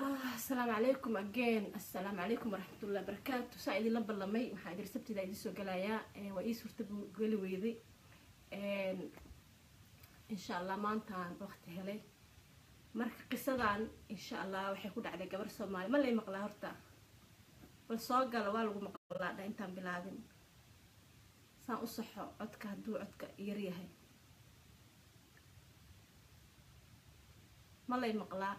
asalaamu calaykum again assalaamu calaykum waraxmatullahi barakaatu saa idinla ballamay waxaa idin sabtida idin soo galayaa waa ii suurta geli weyday insha allah maantaan waqti helay marka qisadan insha allah waxay ku dhacday gabar soomaali ma lay maqlaa horta bal soo gala waa lagu maqlaa dha intaan bilaabin saan u saxo codka hadduu codka yar yahay ma lay maqlaa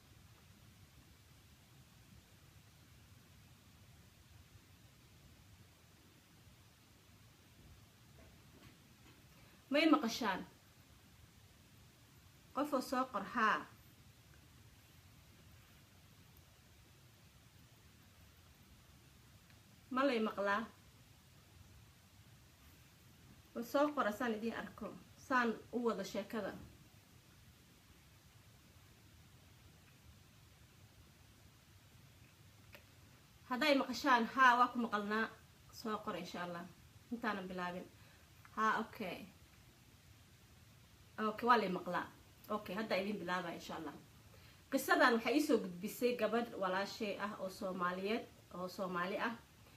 may maqashaan qofoo soo qor haa ma lay maqlaa bal soo qora saan idiin arko saan u wado sheekada hadday maqashaan haa waa ku maqalnaa soo qora insha allah intaanan bilaabin haa okay okay waa lay maqlaa okay hadda idin bilaabaya insha allah qisadan waxaa iisoo gudbisay gabadh walaashay ah oo soomaaliyeed oo soomaali ah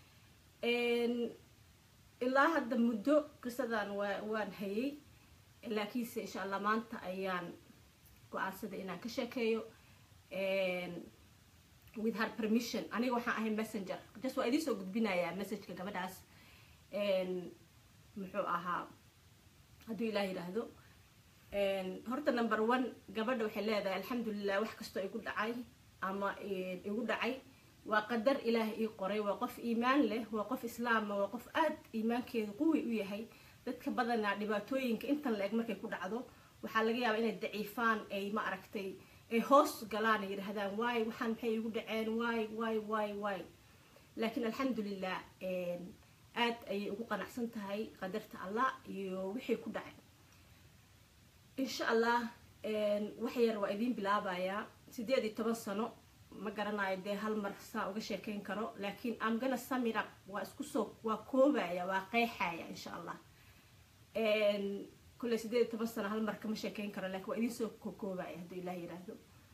ilaa hadda muddo qisadan waa waan hayay laakiinse insha allah maanta ayaan go-aansaday inaan ka sheekeeyo with her permission aniga waxaan ahay messenger just waa idiin soo gudbinayaa messageka gabadhaas muxuu ahaa hadduu ilaah yidhaahdo horta number one gabadha waxay leedahay alxamdulilah wax kastoo igu dhacay ama igu dhacay waa qadar ilaah ii qoray waa qof iimaan leh waa qof islaama waa qof aada iimaankeedu quwi u yahay dadka badanaa dhibaatooyinka intan la eg markay ku dhacdo waxaa laga yaabaa inay daciifaan ay ma aragtay ay hoos galaan ay yidhaahdaan waay waxaan maxay igu dhaceen waay waay waay waay laakiin alxamdulilah aad ayay ugu qanacsan tahay qadarta allah iyo wixii ku dhacay insha allah wax yar waa idiin bilaabayaa sideed iyo toban sano ma garanayo dee hal mar saa uga sheekeyn karo laakiin am gana samira waa isku soo waa koobaya waa qeexaya insha allah kulley sideed iyo toban sano hal mar kama sheekeyn karo lakin waa idiin soo kokoobaya hadduu ilaah yiraahdo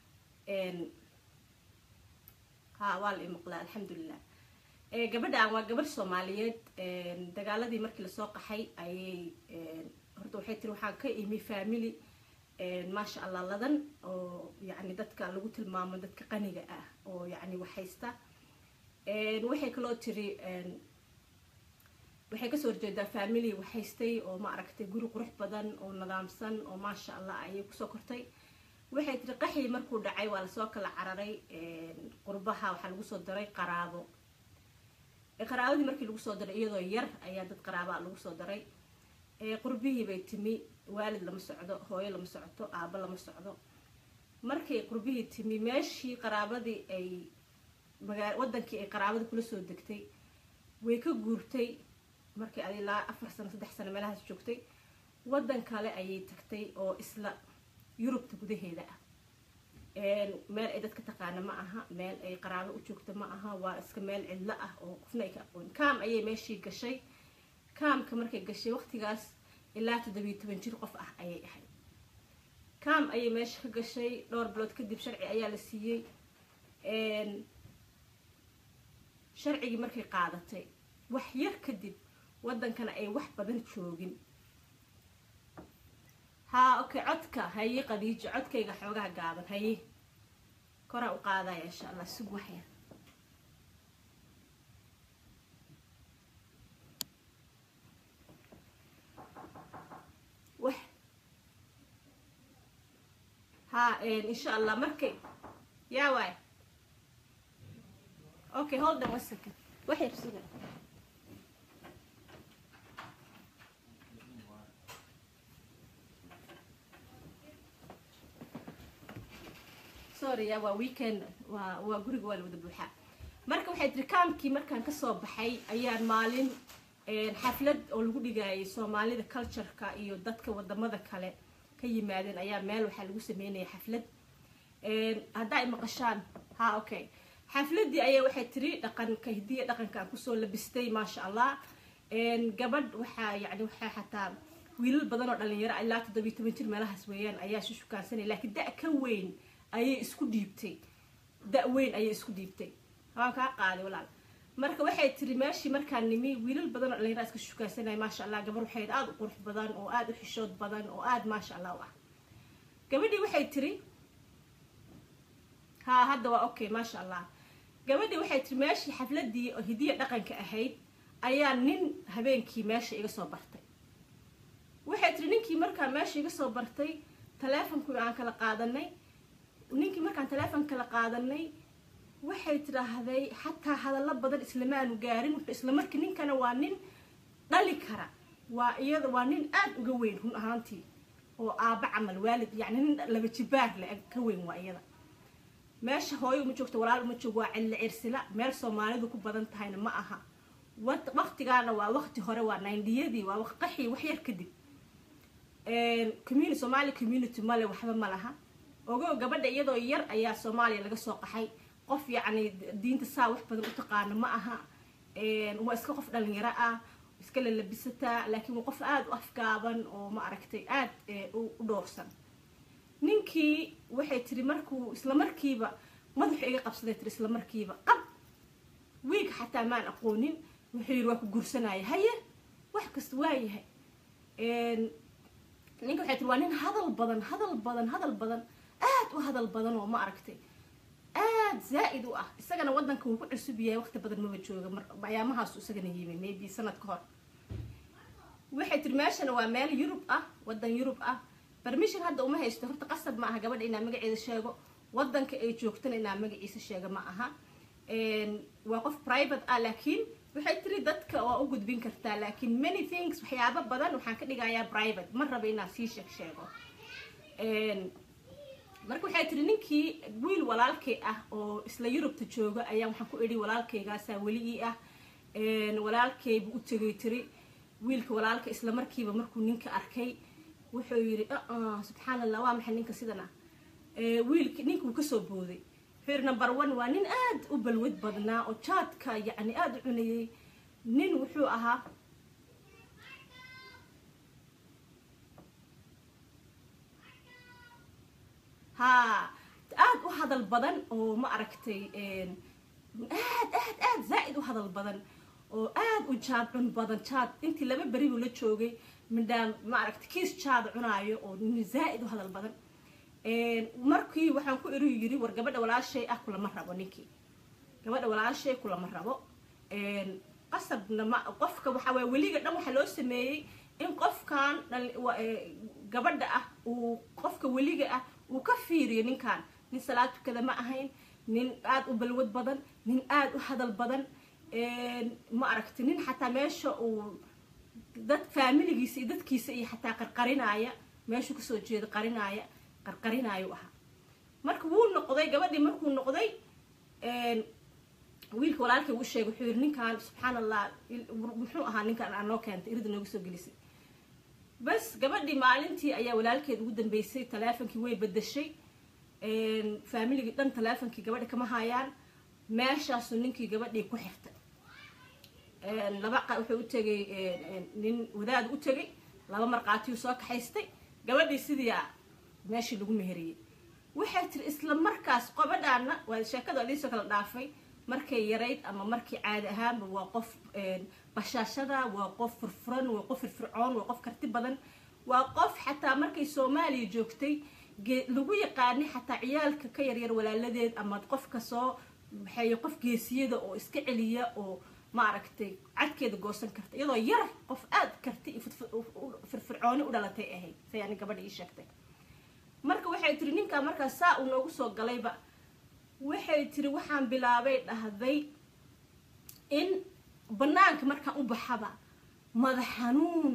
ha waa la imaqlaa alxamdulilah gabadhan waa gabadh soomaaliyeed dagaaladii markii lasoo qaxay ayay horta waxay tiri waxaan ka imi family maasha allah ladan oo yacni dadka lagu tilmaamo dadka qaniga ah oo yacni waxhaysta waxay kaloo tiri waxay kasoo horjeedaa family waxhaystay oo ma aragtay guri qurux badan oo nidaamsan oo maasha allah ayay kusoo kortay waxay tiri qaxii markuu dhacay waa lasoo kala cararay qurbaha waxaa lagu soo daray qaraabo qaraabadii markii lagu soo daray iyadoo yar ayaa dad qaraabaa lagu soo daray qurbihii bay timi waalid lama socdo hooyo lama socoto aabo lama socdo markay qurbihii timi meeshii qaraabadii ay magaa wadankii ay qaraabadii kula soo degtay way ka guurtay markii ad ilaa afar sano saddex sano meelahaas joogtay wadan kale ayay tagtay oo isla yurubta gudaheeda ah meel ay dadka taqaana ma aha meel ay qaraabo u joogta ma aha waa iska meel cidlo ah oo qofna ay ka aqoon kaam ayay meeshii gashay kaamka markay gashay waqtigaas ilaa toddobiyo toban jir qof ah ayay ahayd kaam ayay meesha ka gashay dhowr bilood kadib sharci ayaa la siiyey sharcigii markay qaadatay wax yar kadib wadankana ay wax badan joogin haa okay codka haye qadiijo codkayga xoogaha gaaban haye koraa u qaadaya insha allah sug waxyar wax haa insha allah markay yaa waay okay hold on one second wax yar suga sorry ya waa weekend waa waa guriga waa la wada buuxaa marka waxay tiri kaamkii markaan kasoo baxay ayaan maalin xaflad oo lagu dhigayay soomaalida cultureka iyo dadka wadamada kale ka yimaadeen ayaa meel waxaa lagu sameynaya xaflad hadda ay maqashaan ha okay xafladii ayaa waxay tiri dhaqanka hidiya dhaqankaan kusoo labistay maasha allah gabadh waxaa yani waxaa xataa wiilal badan oo dhalinyaro ilaa toddobiyo toban jir meelahaas weeyaan ayaa shu shukaansanaya laakiin da ka weyn ayay isku dhiibtay da-weyn ayay isku dhiibtay waan kaa qaaday walaal marka waxay tiri meeshii markaan nimi wiilal badan oo dhallinyara iska shukaasanaya maasha allah gabar waxay aada u qurux badan oo aada u xishood badan oo aada maasha allah u ah gabadhii waxay tiri ha hadda waa okay maasha allah gabadhii waxay tiri meeshii xafladii oo hidiya dhaqanka ahayd ayaa nin habeenkii meesha iga soo bartay waxay tiri ninkii markaa meesha iga soo bartay taleefonkii aan kala qaadanay ninkii markaan taleefon kala qaadanay waxay tidhaahday xataa hadallo badan islamaanu gaarin wuxuu isla markii ninkana waa nin dhali kara waa iyada waa nin aada uga weyn run ahaantii oo aaba camal waalid yacni nin laba jibaar le ka weyn waa iyada meesha hooyo uma joogto walaal uma joogo waa cilli cirsila meel soomaalidu ku badan tahayna ma aha waqtigaana waa waqti hore waa nindiyadii waa qaxii wax yar kadib community somali community male waxba ma laha ogo gabadha iyadoo yar ayaa soomaaliya laga soo qaxay qof yacni diinta saa wax badan u taqaano ma aha waa iska qof dhalinyaro ah iska lalabisataa laakiin waa qof aada u afgaaban oo ma aragtay aada u dhoorsan ninkii waxay tiri markuu isla markiiba madaxu iga qabsaday tiri isla markiiba qab wiilka xataa maan aqoonin wuxuu yidhi waa ku gursanaya haye wax kasta waa yahay ninka waxay tiri waa nin hadal badan hadal badan hadal badan aada u hadal badan oo ma aragtay aada zaa-id u ah isagana waddanka wuu ku cusub yahay waqti badan maba jooga ayaamahaasu isagana yimi maybe sanad ka hor waxay tiri meeshana waa meel yurub ah waddan yurub ah bermission hadda uma haysto horta qasab ma aha gabadha inaa magaceeda sheego waddanka ay joogtana inaa magaciisa sheega ma aha waa qof private ah laakiin waxay tiri dadka waa u gudbin kartaa laakiin many things waxyaabo badan waxaan ka dhigayaa private ma raba inaan sii sheeg sheego marka waxay tiri ninkii wiil walaalkay ah oo isla yurubta jooga ayaa waxaan ku idhi walaalkaygaasaa weli ii ah walaalkaybu u tegay tiri wiilka walaalka isla markiiba markuu ninka arkay wuxuu yidhi subxaan allah waa maxay ninka sidan ah wiilki ninkuu kasoo booday wuxuu yidhi number one waa nin aada u balwad badnaa oo jaadka yacni aada u cunayay nin wuxuu ahaa ha aada u hadal badan oo ma aragtay aad aad aad zaa-id u hadal badan oo aada u jaad cun badan jaad intii laba beri buu la joogay midhaan ma aragtay kiis jaad cunaayo oo nin zaa-id u hadal badan markii waxaan ku iri yiri war gabadha walaashay ah kulama rabo ninkii gabadha walaashay kulama rabo qasabna ma qofka waxaa waay weliga dhan waxaa loo sameeyey in qofkan gabadha ah uu qofka weliga ah uu ka fiiriyo ninkan nin salaad tukada ma ahayn nin aada u balwad badan nin aada u hadal badan ma aragti nin xataa meesha uu dad faamiligiisa iyo dadkiisa iyo xataa qarqarinaaya meeshuu kasoo jeeda qarinaaya qarqarinaayu ahaa marka wuu noqday gabadhii markuu noqday wiilka walaalkay uu sheegay wuxuu yidhi ninkan subxaan allah muxuu ahaa ninkan aa noo keentay irida nooga soo gelisay bas gabadhii maalintii ayaa walaalkeed ugu dambeysay taleefonkii way bedashay faamiligii dhan taleefonkii gabadha kama hayaan meeshaasuu ninkii gabadhii ku xirtay laba wuxuu u tegay nin wadaad u tegay laba markaatiyuu soo kaxaystay gabadhii sidii meeshii lagu meheriyey waxay tiri isla markaas qobadhaana waa sheekada adiisoo kala dhaafay markay yarayd ama markii caadi ahaanba waa qof bashaashada waa qof furfuran waa qof firfircoon waa qof karti badan waa qof xataa markay soomaaliya joogtay lagu yaqaanay xataa ciyaalka ka yaryar walaaladeed ama qofka soo waxay qof geesiyada oo iska celiya oo maaragtay cadkeeda goosan karta iyadoo yar qof aada karti firfircooni u dhalatay ahayd sayani gabadha ii sheegtay marka waxay tiri ninkaa markaas saa uu noogu soo galayba waxay tiri waxaan bilaabay dhahday in banaanka markaan u baxaba madax xanuun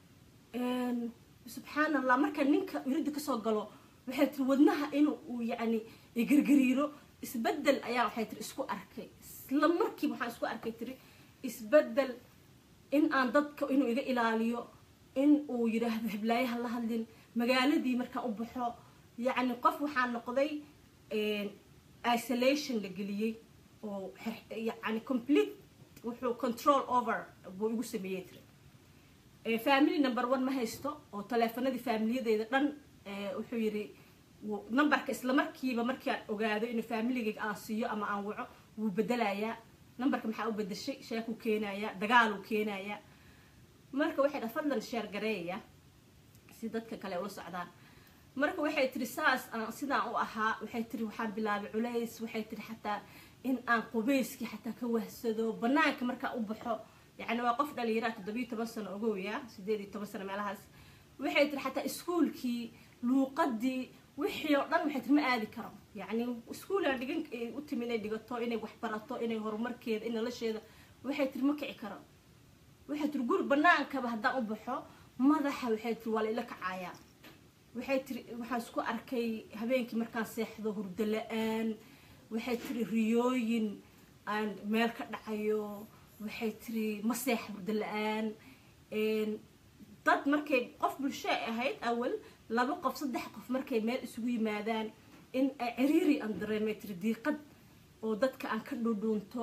subxaan allah markaan ninka irida kasoo galo waxay tiri wadnaha inuu uu yacni gargariiro isbedel ayaa waxay tiri isku arkay isla markiiba waxaan isku arkay tiri isbedel in aan dadka inuu iga ilaaliyo in uu yidhaahdo hiblaayaha la hadlin magaaladii markaan u baxo yacni qof waxaa noqday isolation la geliyey oo yani complete wuxuu control over buu igu sameeyey tiri family number one ma haysto oo taleefanadii faamiliyadeeda dhan wuxuu yidhi numberka isla markiiba markii aan ogaado inuu familigayga aan siiyo ama aan waco wuu bedelayaa numberka maxaa u bedeshay sheekuu keenayaa dagaaluu keenayaa marka waxay dha fadlan sheer gareeya si dadka kale ula socdaan marka waxay tiri saas aan sidaan u ahaa waxay tiri waxaan bilaabay culays waxay tiri xataa in aan qubeyskii xataa ka wahsado banaanka markaa u baxo yacni waa qof dhalinyaraa toddobiyo toban sano ogowya sideed iyo toban sano meelahaas waxay tiri xataa iskuolkii luuqadii wixii oo dhan waxay tiri ma aadi karo yacni iskuulaan dhigan u timi inay dhigato inay waxbarato inay horumarkeeda in nolosheeda waxay tiri ma kici karo waxay tiri guri banaankaba haddaan u baxo madaxa waxay tiri waa la ila kacayaa waxay tiri waxaan isku arkay habeenkii markaan seexdo hurdo la-aan waxay tiri riyooyin aan meel ka dhacayo waxay tiri ma seex hurdo la-aan dad markay qof bulsho ay ahayd awal laba qof saddex qof markay meel isugu yimaadaan in ay ciriiri aan dareemay tiri diiqad oo dadka aan ka dhudhuunto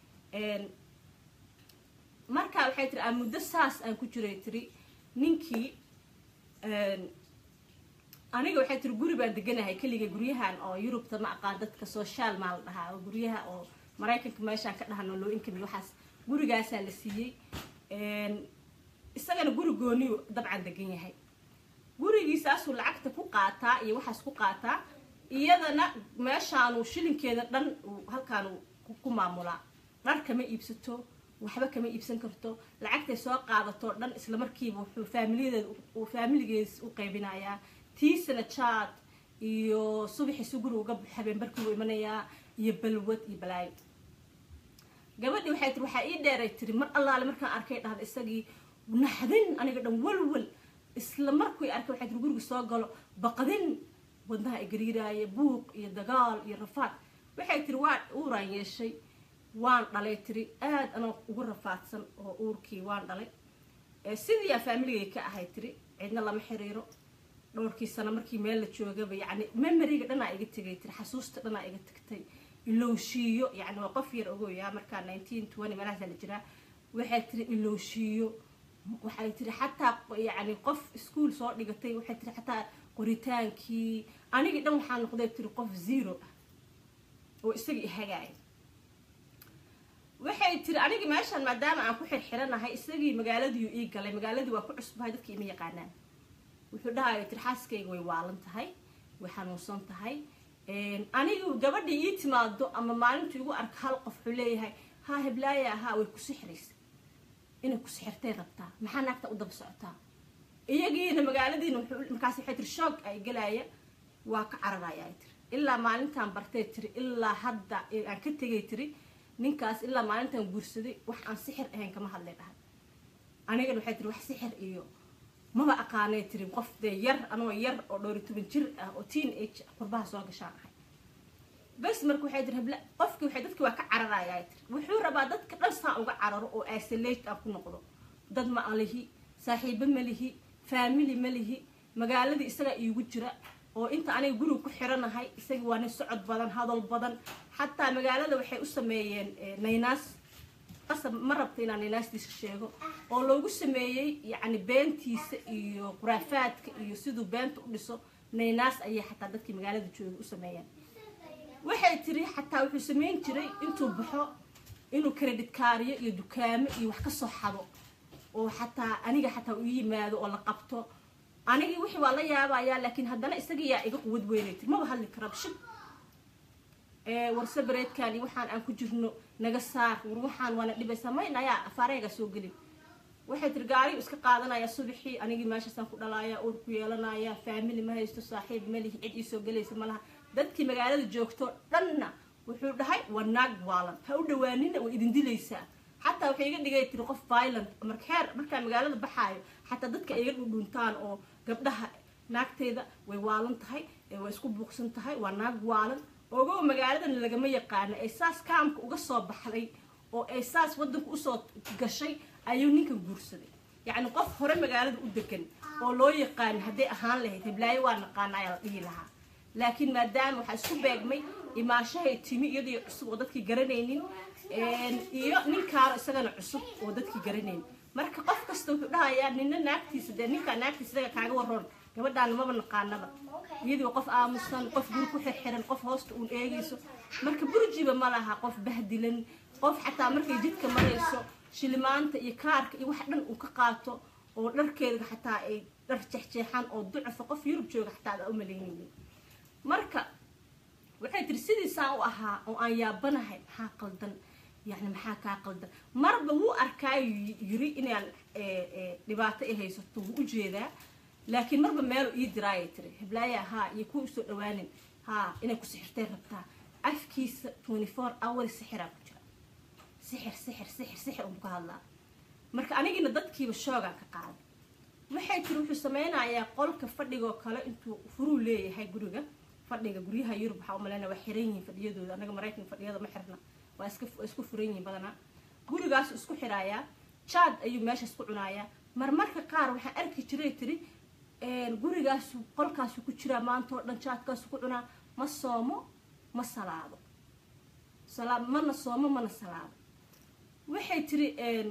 markaa waxay tiri aan muddo saas aan ku jiray tiri ninkii aniga waxay tiri guri baan deganahay keliga guryahan oo yurubta ma aqaan dadka social maa la dhahaa oo guryaha oo maraykanka meeshaan ka dhahano loo inkami waxaas gurigaasaa la siiyey isagana guri gooniyu dabcan degan yahay gurigiisaasuu lacagta ku qaataa iyo waxaas ku qaataa iyadana meeshaanu shilinkeeda dhan halkaanu ku maamulaa dhar kama iibsato waxba kama iibsan karto lacagtay soo qaadato dhan isla markiiba wuxuu faamiliyadeed faamiligees u qaybinayaa tiisana jaad iyo subaxiisu guri uga habeenbarkii u imanayaa iyo balwad iyo balaayo gabadhii waxay tiri waxaa ii dheeray tiri mar allaale markaan arkay dhahda isagii naxdin aniga dhan walwal isla markuu arkay waxay tiri guriga soo galo baqdin wadnaha ay gariiraaya buuq iyo dagaal iyo rafaad waxay tiri waa uuraan yeeshay waan dhalay tiri aada anoo ugu rafaadsan oo uurkii waan dhalay sidii aa faamiligay ka ahay tiri cidna lama xiriiro dhowrkii sano markii meel la joogaba yacni memoriga dhanaa iga tegay tiri xasuusta dhanaa iga tagtay ilowshiiyo yacni waa qof yar ogoyaa markaa nineteen twenty meelahaasa la jiraa waxay tiri ilowshiiyo waxay tiri xataa yacni qof iskuol soo dhigatay waxay tiri xataa qoritaankii anigii dhan waxaa noqday tiri qof zero ah oo isagii ihagaaya waxay tiri anigii meeshaan maadaama aan ku xirxiranahay isagii magaaladii ii galay magaaladii waa ku cusbahay dadkii ima yaqaanaan wuxuu dhahayo tiri xaaskayga way waalan tahay way xanuunsan tahay anigu gabadhii ii timaado ama maalintu igu arka hal qof wuxuu leeyahay haa heblaaya ahaa way ku sixiraysa inay ku sixirtay rabtaa maxaa naagta u daba socotaa iyagiina magaaladiina markaas waxay tiri shoog ay galaaya waa ka cararaya ay tiri ilaa maalintaan bartay tiri ilaa hadda aan ka tegay tiri ninkaas ilaa maalintaan guursaday wax aan sixir ahayn kama hadlay dhahay anigana waxay tiri wax sixir iyo maba aqaanay tiri qof dee yar anoo yar oo dhowri toban jir ah oo teen age qurbaha soo gashaan ahay bas marka waxay tiri habla qofkii waxay dadkii waa ka cararaya ay tiri wuxuu rabaa dadka dhan saa uga cararo oo isolate ah ku noqdo dad ma lihi saaxiibo ma lihi family ma lihi magaaladii isagaa iigu jira oo inta aniga guriga ku xiranahay isagii waa nin socod badan hadal badan xataa magaalada waxay u sameeyeen naynaas qasab ma rabta inaan naynaasdiisa sheego oo loogu sameeyey yacni beentiisa iyo khuraafaadka iyo siduu beenta u dhiso naynaas ayay xataa dadkii magaalada jooga u sameeyeen waxay tiri xataa wuxuu sameyn jiray intuu baxo inuu credit kaariyo iyo dukaamo iyo wax ka soo xado oo xataa aniga xataa u yimaado oo la qabto anigii wixii waa la yaabayaa laakiin haddana isaga yaa iga quwad weynay tiri maba hadli kara shib warse bareedkan iyo waxaan aan ku jirno naga saar war waxaan waana dhibaysaa mayn ayaa afaareega soo gelin waxay tiri gaariyu iska qaadanaya subaxii anigii meeshaasaan ku dhalaaya uur ku yeelanaya faamili ma haysto saaxiib ma lihi cid iisoo gelaysa ma laha dadkii magaalada joogto dhanna wuxuu dhahay waa naag waalan ha u dhawaanina way idin dilaysaa xataa waxay iga dhigay tiri qof violent markeer markaa magaalada baxaayo xataa dadka iga dhudhuntaan oo gabdhaha naagteeda way waalan tahay way isku buuqsan tahay waa naag waalan ogow magaaladan lagama yaqaano ee saas kaamka uga soo baxday oo ay saas wadanka usoo gashay ayuu ninkan guursaday yacni qof hore magaalada u degan oo loo yaqaano hadday ahaan lahayd heblaayo waa naqaana ayaa la dhihi lahaa laakiin maadaama waxaa isku beegmay imaashahay timi iyadoo cusub oo dadkii garanaynin iyo ninkaano isagana cusub oo dadkii garanaynin marka qof kasta wuxuu dhahayaa nina naagtiisa dee ninkaa naagtiisa isaga kaaga waroon gabadhaan maba naqaanaba iyadii waa qof aamusan qof guri ku xirxiran qof hoosta uun eegayso marka burjiba ma laha qof bahdilan qof xataa markay jidka marayso shilimaanta iyo kaarka iyo wax dhan uu ka qaato oo dharkeeda xataa ay dhar jeexjeexaan oo ducafa qof yurub jooga xataa adaa u malaynaynin marka waxay tiri sidiisaan u ahaa oo aan yaabanahay maxaa qaldan yani maxaa kaa qaldan marba wuu arkaayo yiri inaan dhibaato ay haysato wuu ujeedaa laakiin marba meelu ii diraayay tiri heblaaya haa iyo kuwa usoo dhawaanin haa inay ku sixirtay rabtaa afkiisa twenty four hour sixiraa ku jira sixir sixir sixir sixir unku hadlaa marka anigiina dadkiiba shoogaan ka qaaday waxay tiri wuxuu sameynayaa qolka fadhigoo kale intuu furuu leeyahay guriga fadhiga guryaha yurub waxaa umaleyna waa xiran yihiin fadhiyadooda anaga maraykanka fadhiyada ma xirna waa iska isku furan yihiin badanaa gurigaasu isku xiraayaa jaad ayuu meeshaas ku cunayaa marmarka qaar waxaa arki jiray tiri gurigaasu qolkaasu ku jiraa maanta oo dhan jaadkaasu ku cunaa ma soomo ma salaado salaa mana soomo mana salaado waxay tiri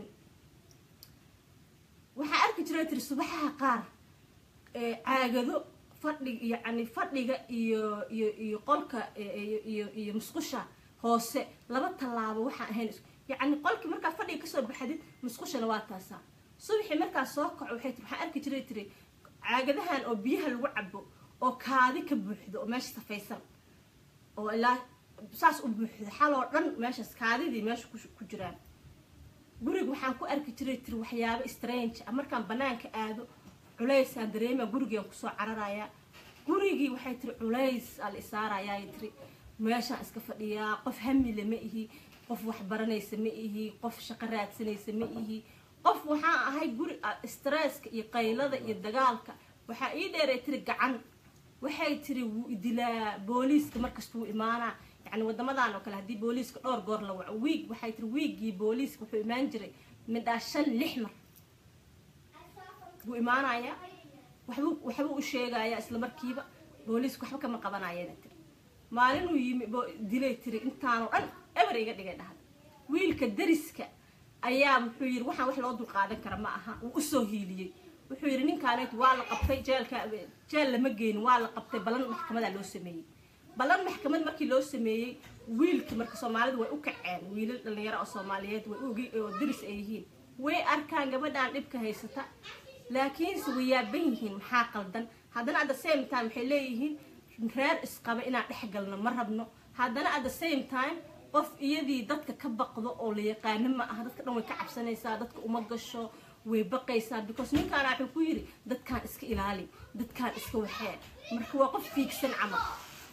waxaa arki jiray tiri subaxaha qaar caagado fadhi yacni fadhiga iyo iyo iyo qolka iyo iyo musqusha hoose laba tallaabo waxaan ahayn yacni qolkii markaa fadhiga kasoo baxdid musqushana waa taasaa subaxii markaa soo kaco waxay tiri waxaan arki jiray tiri caagadahan oo biyaha lagu cabo oo kaadi ka buuxdo oo meesha safaysan oo ilaa saas u buuxdo xaloo dhan meeshaas kaadidii meesha ku jiraan guriga waxaan ku arki jiray tiri waxyaabo strange ah markaan banaanka aado culaysaan dareema gurigaan kusoo cararayaa gurigii waxay tiri culays aa la isaarayaa tiri meeshaan iska fadhiyaa qof hamile ma ihi qof wax baranaysa ma ihi qof shaqo raadsanaysa ma ihi qof waxaa ahay guri stresska iyo qaylada iyo dagaalka waxaa ii dheeray tiri gacan waxay tiri wuu idilaa booliiska markasta wuu imaanaa yani wadamadan oo kale haddii booliiska dhowr goor la waco wiig waxay tiri wiiggii booliiska wuxuu imaan jiray midhaa shan lix mar wuu imaanayaa waxbuu waxbuu u sheegayaa isla markiiba booliiska waxba kama qabanayana tiri maalinuu yimi dilay tiri intaanoo dhan eber iga dhigay dhahda wiilka dariska ayaa wuxuu yidhi waxaan wax loo dulqaadan kara ma aha uu usoo hiiliyey wuxuu yidhi ninkaanet waa la qabtay jeelka jeel lama geenin waa la qabtay ballan maxkamadaa loo sameeyey ballan maxkamad markii loo sameeyey wiilka marka soomaalidu way u kaceen wiilal dhalinyaro oo soomaaliyeed way ugi oo daris ay yihiin way arkaan gabadhaan dhibka haysata laakiinse way yaaban yihiin maxaa qaldan haddana at the same time waxay leeyihiin reer isqaba inaan dhex galno ma rabno haddana at the same time qof iyadii dadka ka baqdo oo la yaqaano ma aha dadka dhan way ka cabsanaysaa dadka uma gasho way baqaysaa because ninkaana wuxuu ku yidhi dadkaan iska ilaali dadkaan iska waxee marka waa qof fiigsan camal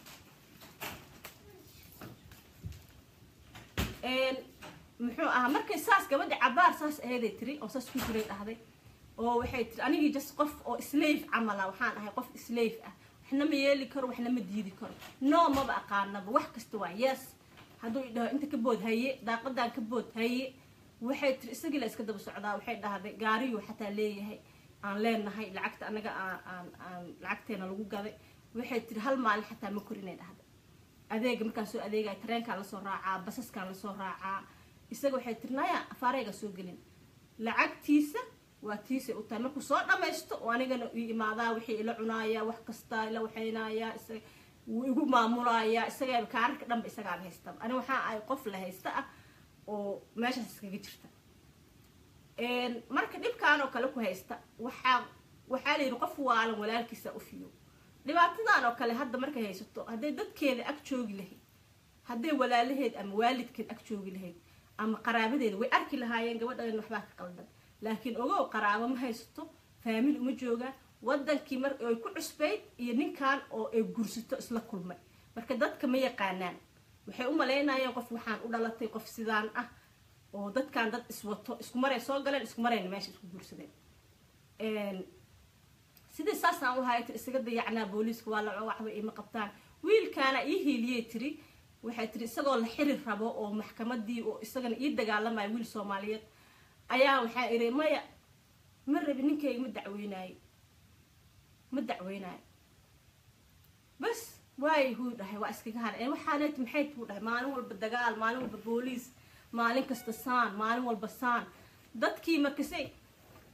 muxuu ahaa markay saas gabadha cabaar saas aheeday tiri oo saas ku jiray dhahday oo waxay tiri anigii just qof oo slave camala waxaan ahay qof slave ah waxna ma yeeli karo waxna ma diidi karo no maba aqaanaba wax kasta waa yes hadduu idhaho inta ka bood haye daaqadaan ka bood haye waxay tiri isagii la iska daba socdaa waxay dhahday gaariyuu xataa leeyahay aan leenahay lacagta anaga aan aan aan lacagteena lagu gaday waxay tiri hal maalin xataa ma korinay dhahday adeega markaan soo adeegaya tareenkaan lasoo raacaa basaskaan lasoo raacaa isaga waxay tiri naya afaareyga soo gelin lacagtiisa waa tiisay u tahay markuu soo dhamaysto oo anigana ii imaadaa wixii ila cunaaya wax kasta ila waxaynaaya isaga wuu igu maamulayaa isaga kaararka dhanba isagaan haystaba ani waxaa ahay qof la haysta ah oo meeshaas iskaga jirta marka dhibkaan oo kale ku haysta waxaa waxaa la yidhi qof waalan walaalkiisa u fiyo dhibaatadan oo kale hadda markay haysato hadday dadkeeda ag joogi lahayd hadday walaalaheed ama waalidkeed ag joogi lahayd ama qaraabadeeda way arki lahaayeen gabadhan waxbaa ka qaldan laakiin ogow qaraabo ma haysato faamili uma joogaan wadankii mar ay ku cusbayd iyo ninkan oo ay gursato isla kulmay marka dadka ma yaqaanaan waxay u malaynayeen qof waxaan u dhalatay qof sidaan ah oo dadkan dad iswato isku maray soo galeen isku marayna meesha isku guursadeen sidii saasaan u hayay tiri isaga dayacnaa booliiska waa la waxba ima qabtaan wiilkaana ii hiiliyey tiri waxay tiri isagoo la xiri rabo oo maxkamadii oo isagana ii dagaalamaya wiil soomaaliyeed ayaa waxaa iri maya ma rabi ninkayga ma dacweynaayo ma dacweynaayo bas waay huu dhahay waa iskaga haray waxaanet maxay tuu dhahay maalin walba dagaal maalin walba booliis maalin kasta saan maalin walba saan dadkii markasay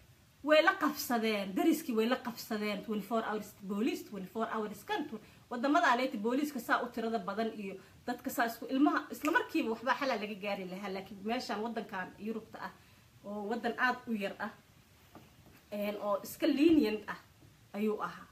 way la qabsadeen dariskii way la qabsadeen twenty four hours boolice twenty four hours kan wadamadaaneti booliiska saa u tirada badan iyo dadka saa isku ilmaha isla markiiba waxbaa xalaa laga gaari lahaa laakiin meeshaan wadankan yurubta ah oo wadan aada u yar ah oo iska lenient ah ayuu ahaa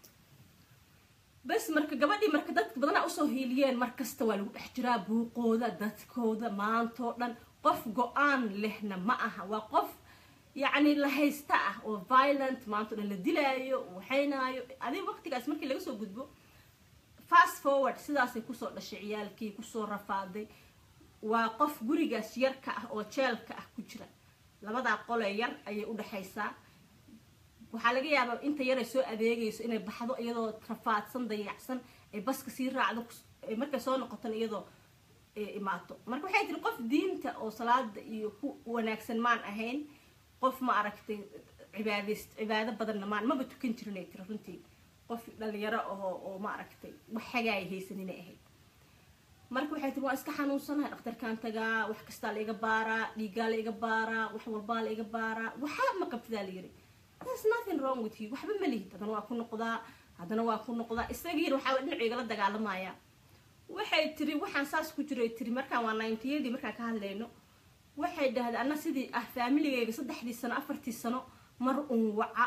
bas marka gabadhii marka dadka badanaa usoo hiiliyeen markasta waa lagu dhex jiraa buuqooda dadkooda maantoo dhan qof go-aan lehna ma aha waa qof yacni la haysta ah oo violent maantao dhan la dilaayo waxaynaayo adig waqtigaas markii laga soo gudbo fast forward sidaasay kusoo dhashay ciyaalkii kusoo rafaaday waa qof gurigaas yarka ah oo jeelka ah ku jira labadaa qolee yar ayay u dhexaysaa waxaa laga yaabaa inta yaray soo adeegayso inay baxdo iyadoo rafaadsan dayacsan ay baska sii raacdo markay soo noqotan iyadoo imaato marka waxay tiri qof diinta oo salaada iyo ku wanaagsan maan ahayn qof ma aragtay cibaadayst cibaado badanna maan maba tukan jirinay tiri runtii qof dhalinyaro ahoo oo ma aragtay wax xagaaya haysaninay ahayd marka waxay tiri waa iska xanuunsanahay dhakhtarkaan tagaa wax kastaa la iga baaraa dhiigaa la iga baaraa wax walbaa la iga baaraa waxaa ma qabtidaa la yiri there's nothing wrong with you waxba ma lihid haddana waa ku noqdaa haddana waa ku noqdaa isagiina waxaa dhinacu igala dagaalamaya waxay tiri waxaan saas ku jiray tiri markaan waa ninetiyadii markaan ka hadlayno waxay dhahday anna sidii ah faamiligayga saddexdii sano afartii sano mar un waca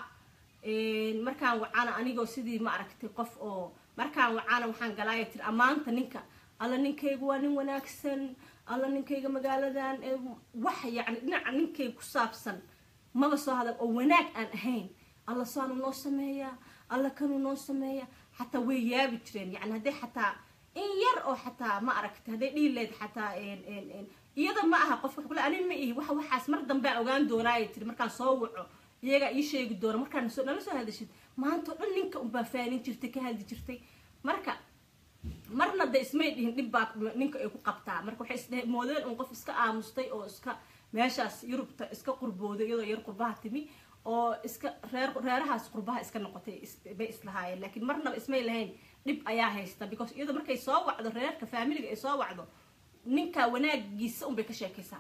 markaan wacana anigoo sidii ma aragtay qof oo markaan wacana waxaan galaaya tiri ammaanta ninka alla ninkayga waa nin wanaagsan alla ninkayga magaaladan wax yacni dhinaca ninkayga ku saabsan maba soo hadal oo wanaag aan ahayn alla saanu noo sameeyaa alla kanuu noo sameeya xataa way yaabi jireen yani hadday xataa in yar oo xataa ma aragtay hadday dhihi leed xataa iyada ma aha qofka kule ani ma ihi waxa waxaas mar dambea ogaan doonaaya tiri markaan soo waco iyagaa ii sheegi doona markaan nala soo hadashid maantao dhan ninka unbaa faanin jirtay ka hadli jirtay marka marna de ismay dhihin dhib baa ninka ay ku qabtaa marka waxay isdhe moodeen un qof iska aamustay oo iska meeshaas yurubta iska qurbooday iyadoo yar qurbaha timi oo iska reer reerahaas qurbaha iska noqotay bay islahaayeen laakiin marnaba ismay lahayn dhib ayaa haysta because iyadoo markay soo wacdo reerka faamiliga ay soo wacdo ninka wanaagiisa unbay ka sheekaysaa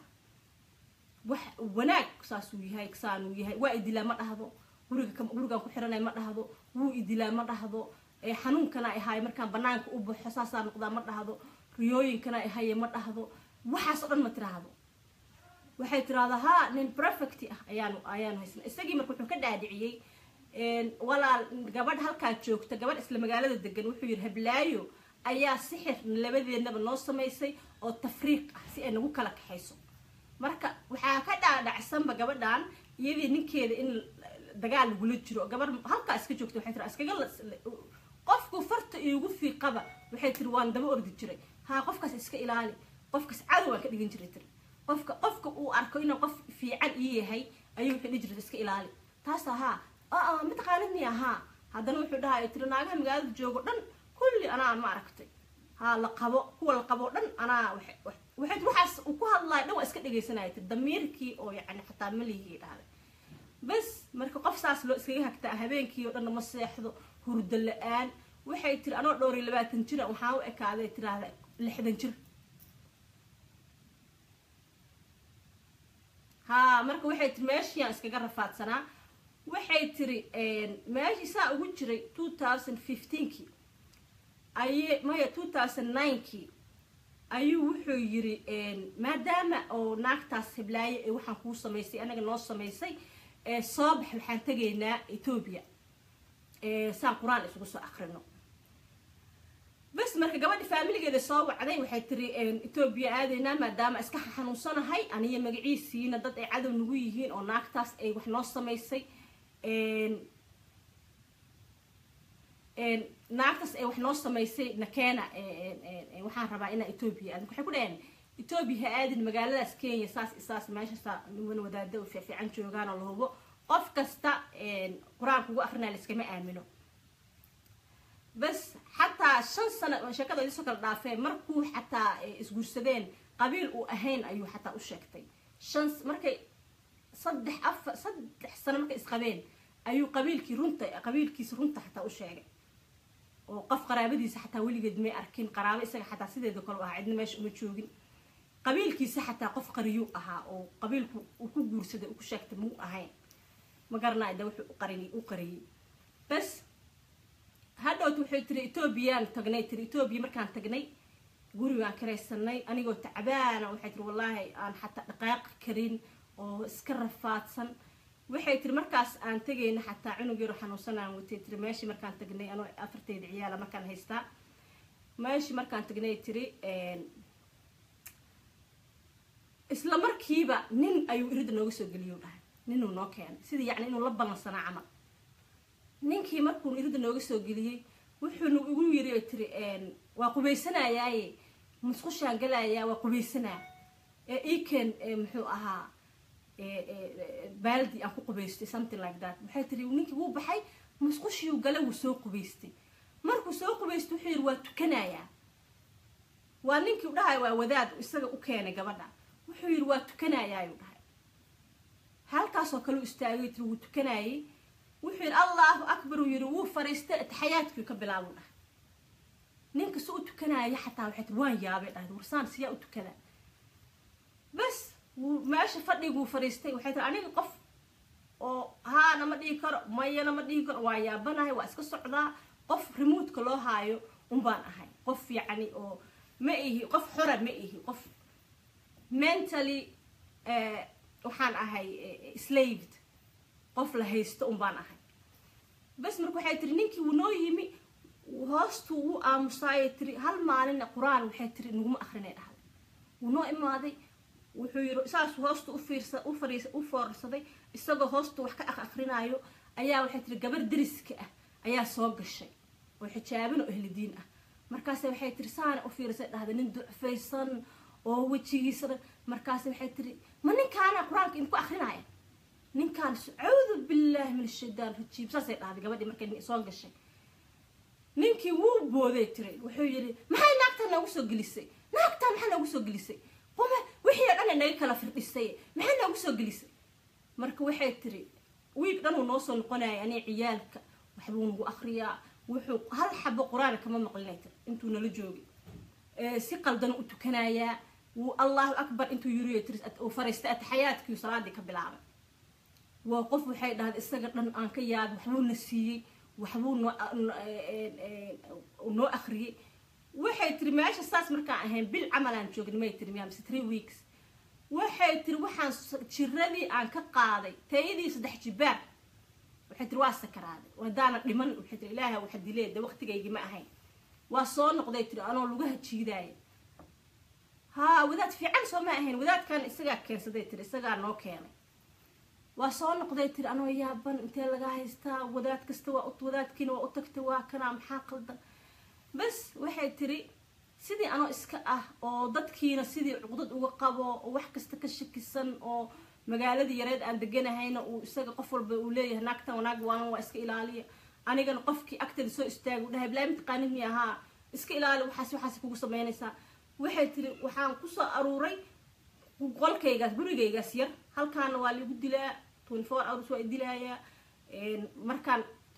wax wanaag saasuu yahay saanuu yahay waa idilaa ma dhahdo guriga gurigaan ku xiranay ma dhahdo wuu idilaa ma dhahdo xanuunkana ahaay markaan banaanka u baxo saasaa noqdaa ma dhahdo riyooyinkana ahaye ma dhahdo waxaas oo dhan ma tiraahdo waxay tiraahdaa ha nin perfect ah ayaanu ayaanu haysna isagii marka wuxuu ka dhaadhiciyey walaal gabadh halkaa joogta gabadh isla magaalada degan wuxuu yidhi hablaayo ayaa sixir labadeednaba noo samaysay oo tafriiq ah si ay nagu kala kaxayso marka waxaa ka dhaadhacsanba gabadhan iyadii ninkeeda in dagaal lagula jiro gabar halkaa iska joogta waxay tiri iskaga qofku farta iigu fiiqaba waxay tiri waan daba ordi jiray haa qofkaas iska ilaali qofkaas cadow waan ka dhigan jiray tiri qofka qofka uu arko inuu qof fiican ii yahay ayuu wuxuu dhihi jirta iska ilaali taas ahaa aa mataqaanid miya haa haddana wuxuu dhahay tiri naagaha magaalada joogo dhan kulli anaa ma aragtay haa la qabo kuwa la qabo dhan anaa waxay waxaas uu ku hadlayo dhan waa iska dhegaysanaya tiri damiirkii oo yacni xataa malihii dhahday bas marka qof saas loo iskaga hagtaa habeenkii oo dhanna ma seexdo hurdo la-aan waxay tiri anoo dhowr iyo labaatan jira waxaa u ekaaday tiraahda lixdan jir haa marka waxay tiri meeshiiyaan iskaga rafaadsanaa waxay tiri meeshii saa ugu jiray two thousand fifteenkii aye maya two thousand ninekii ayuu wuxuu yiri maadaama oo naagtaas hiblaaye ee waxaan kuu samaysay anaga noo samaysay soo bax waxaan tegaynaa etoobiya saan qur-aan isugu soo akrino bas marka gabadhi faamiligeeda soo wacday waxay tiri etoobiya aadaynaa maadaama iska xanuunsanahay aniyo magaciisiina dad ay cadow nagu yihiin oo naagtaas ay wax noo samaysay naagtaas ay wax noo samaysay nakeena waxaan rabaa inaa etoobiya aadin waxay ku dhaheen etoobiya ha aadin magaaladaas kenya saas isaas meeshaasa niman wadaada u fiifiican joogaan oo la hubo qof kasta qur-aanka ugu akrinaya laiskama aamino bas xataa shan sano sheekada idiisoo kala dhaafee markuu xataa isguursadeen qabiil uu ahayn ayuu xataa u sheegtay shan markay saddex afar saddex sano markay isqabeen ayuu qabiilkii runta qabiilkiisa runta xataa u sheegay oo qof qaraabadiisa xataa weligeed may arkin qaraabo isaga xataa sideeda kale u ahaa cidna meesha uma joogin qabiilkiisa xataa qof qariyuu ahaa oo qabiilku uu ku guursaday uu ku sheegtay muu ahayn ma garanayo de wuxuu uqarin u qariyey bas hadhowt waxay tiri etoobiyaan tagnay tiri etoobiya markaan tagnay gurigaan karaysanay anigoo tacbaana waxay tiri wallaahi aan xataa dhaqaaqi karin oo iska rafaadsan waxay tiri markaas aan tegayna xataa cunug yaro xanuunsan aan watay tiri meeshii markaan tagnay anoo afarteyda ciyaala markaan haystaa meeshii markaan tagnay tiri isla markiiba nin ayuu irida nooga soo geliyo dhahay ninuu noo keenay sidii yacni inuu la ballansanaa camal ninkii markuu irida nooga soo geliyey wuxuuna igu yiri tiri waa qubaysanayaaye musqushaan galayaa waa qubaysanaa ee iken muxuu ahaa baaldi aan ku qubaystay something like that waxay tiri ninkii wuu baxay musqushiyuu gale wuu soo qubaystay markuu soo qubaystay wuxuu yidhi waa tukanayaa waa ninkii u dhahay waa wadaad isaga u keenay gabadha wuxuu yidhi waa tukanayaa ayuu dhahay halkaasoo kale u istaagay tiri wuu tukanayay wuxuu yidhi allahu akbar uu yidhi wuu fariistay ataxayaadkii ka bilaabuu dhahay ninka si u tukanaya xataa waxay tiri waan yaabay dhahay warsaan siyaa u tukada bas wuu meesha fadhiguu fariistay waxay tiri aniga qof oo haana ma dhihi karo mayana ma dhihi karo waa yaabanahay waa iska socdaa qof remoodka loo haayo unbaan ahay qof yacni oo ma ihi qof xora ma ihi qof mentally waxaan ahay slaved qof la haysto unbaan ahay bas marka waxay tiri ninkii wuu noo yimi hoostuu wuu aamusaayay tiri hal maalina qur-aan waxay tiri naguma akrinay dhahday wuu noo imaaday wuxuu yiri saas hoosta ufiirsa u fariisa u foorsaday isagoo hoosta wax ka akrinaayo ayaa waxay tiri gabar deriska ah ayaa soo gashay oo xijaaban oo ehlidiin ah markaase waxay tiri saana u fiirisay dhahday nin ducfaysan oo wejigiisa markaase waxay tiri ma ninkaana qur-aanka idinku akrinaya ninkaan acuudu billaahi min ashaytaan rajiim saasay dhahday gabadhii markay soo gashay ninkii wuu booday tiri wuxuu yidhi maxay naagtaan noogu soo gelisay naagtaan maxaa noogu soo gelisay qome wixii oo dhan naga kala firdhisay maxay noogu soo gelisay marka waxay tiri wiig dhan uu noo soo noqonaya anii ciyaalka waxbuu nagu akriyaa wuxuu hal xabo qur-aan kama maqlinay tiri intuu nala joogay si qaldan u tukanayaa wuu allahu akbar intuu yiriyo tiri uu fariistay ataxayaadkii salaadii ka bilaabay waa qof waxay dhahday isaga dhan aan ka yaabay waxbuuna siiyey waxbuu noo noo akriyey waxay tiri meesha saas markaan ahayn bil camalaan joogna may tiri miyaa mise three weeks waxay tiri waxaan jiradii aan ka qaaday tayadii saddex jibaar waxay tiri waa sakaraaday wadaana dhiman waxay tiri ilaaha waxa dilee de waqtigaygii ma ahayn waa soo noqday tiri anoo lugaha jiidaaya haa wadaad fiican soo ma ahayn wadaadkan isagaa keensaday tiri isagaa noo keenay waa soo noqday tiri anoo yaaban intee laga haystaa wadaad kasta waa wadaadkiina waa u tagtay waa kanaa maxaa qaldan bas waxay tiri sidii anoo iska ah oo dadkiina sidii cuqdad uga qabo oo wax kasta ka shakisan oo magaaladii yareed aan deganahayna uu isaga qof walba uu leeyahay naagtan wanaag waanan waa iska ilaaliya anigana qofkii agteeda soo istaaga u dhahay bilaa mataqaanid mi ahaa iska ilaali waxaas waxaas kugu samaynaysaa waxay tiri waxaan kusoo aruuray qolkaygaas gurigaygaas yar halkaana waa lagu dilaa twenty four hours waa dilaayaa markaan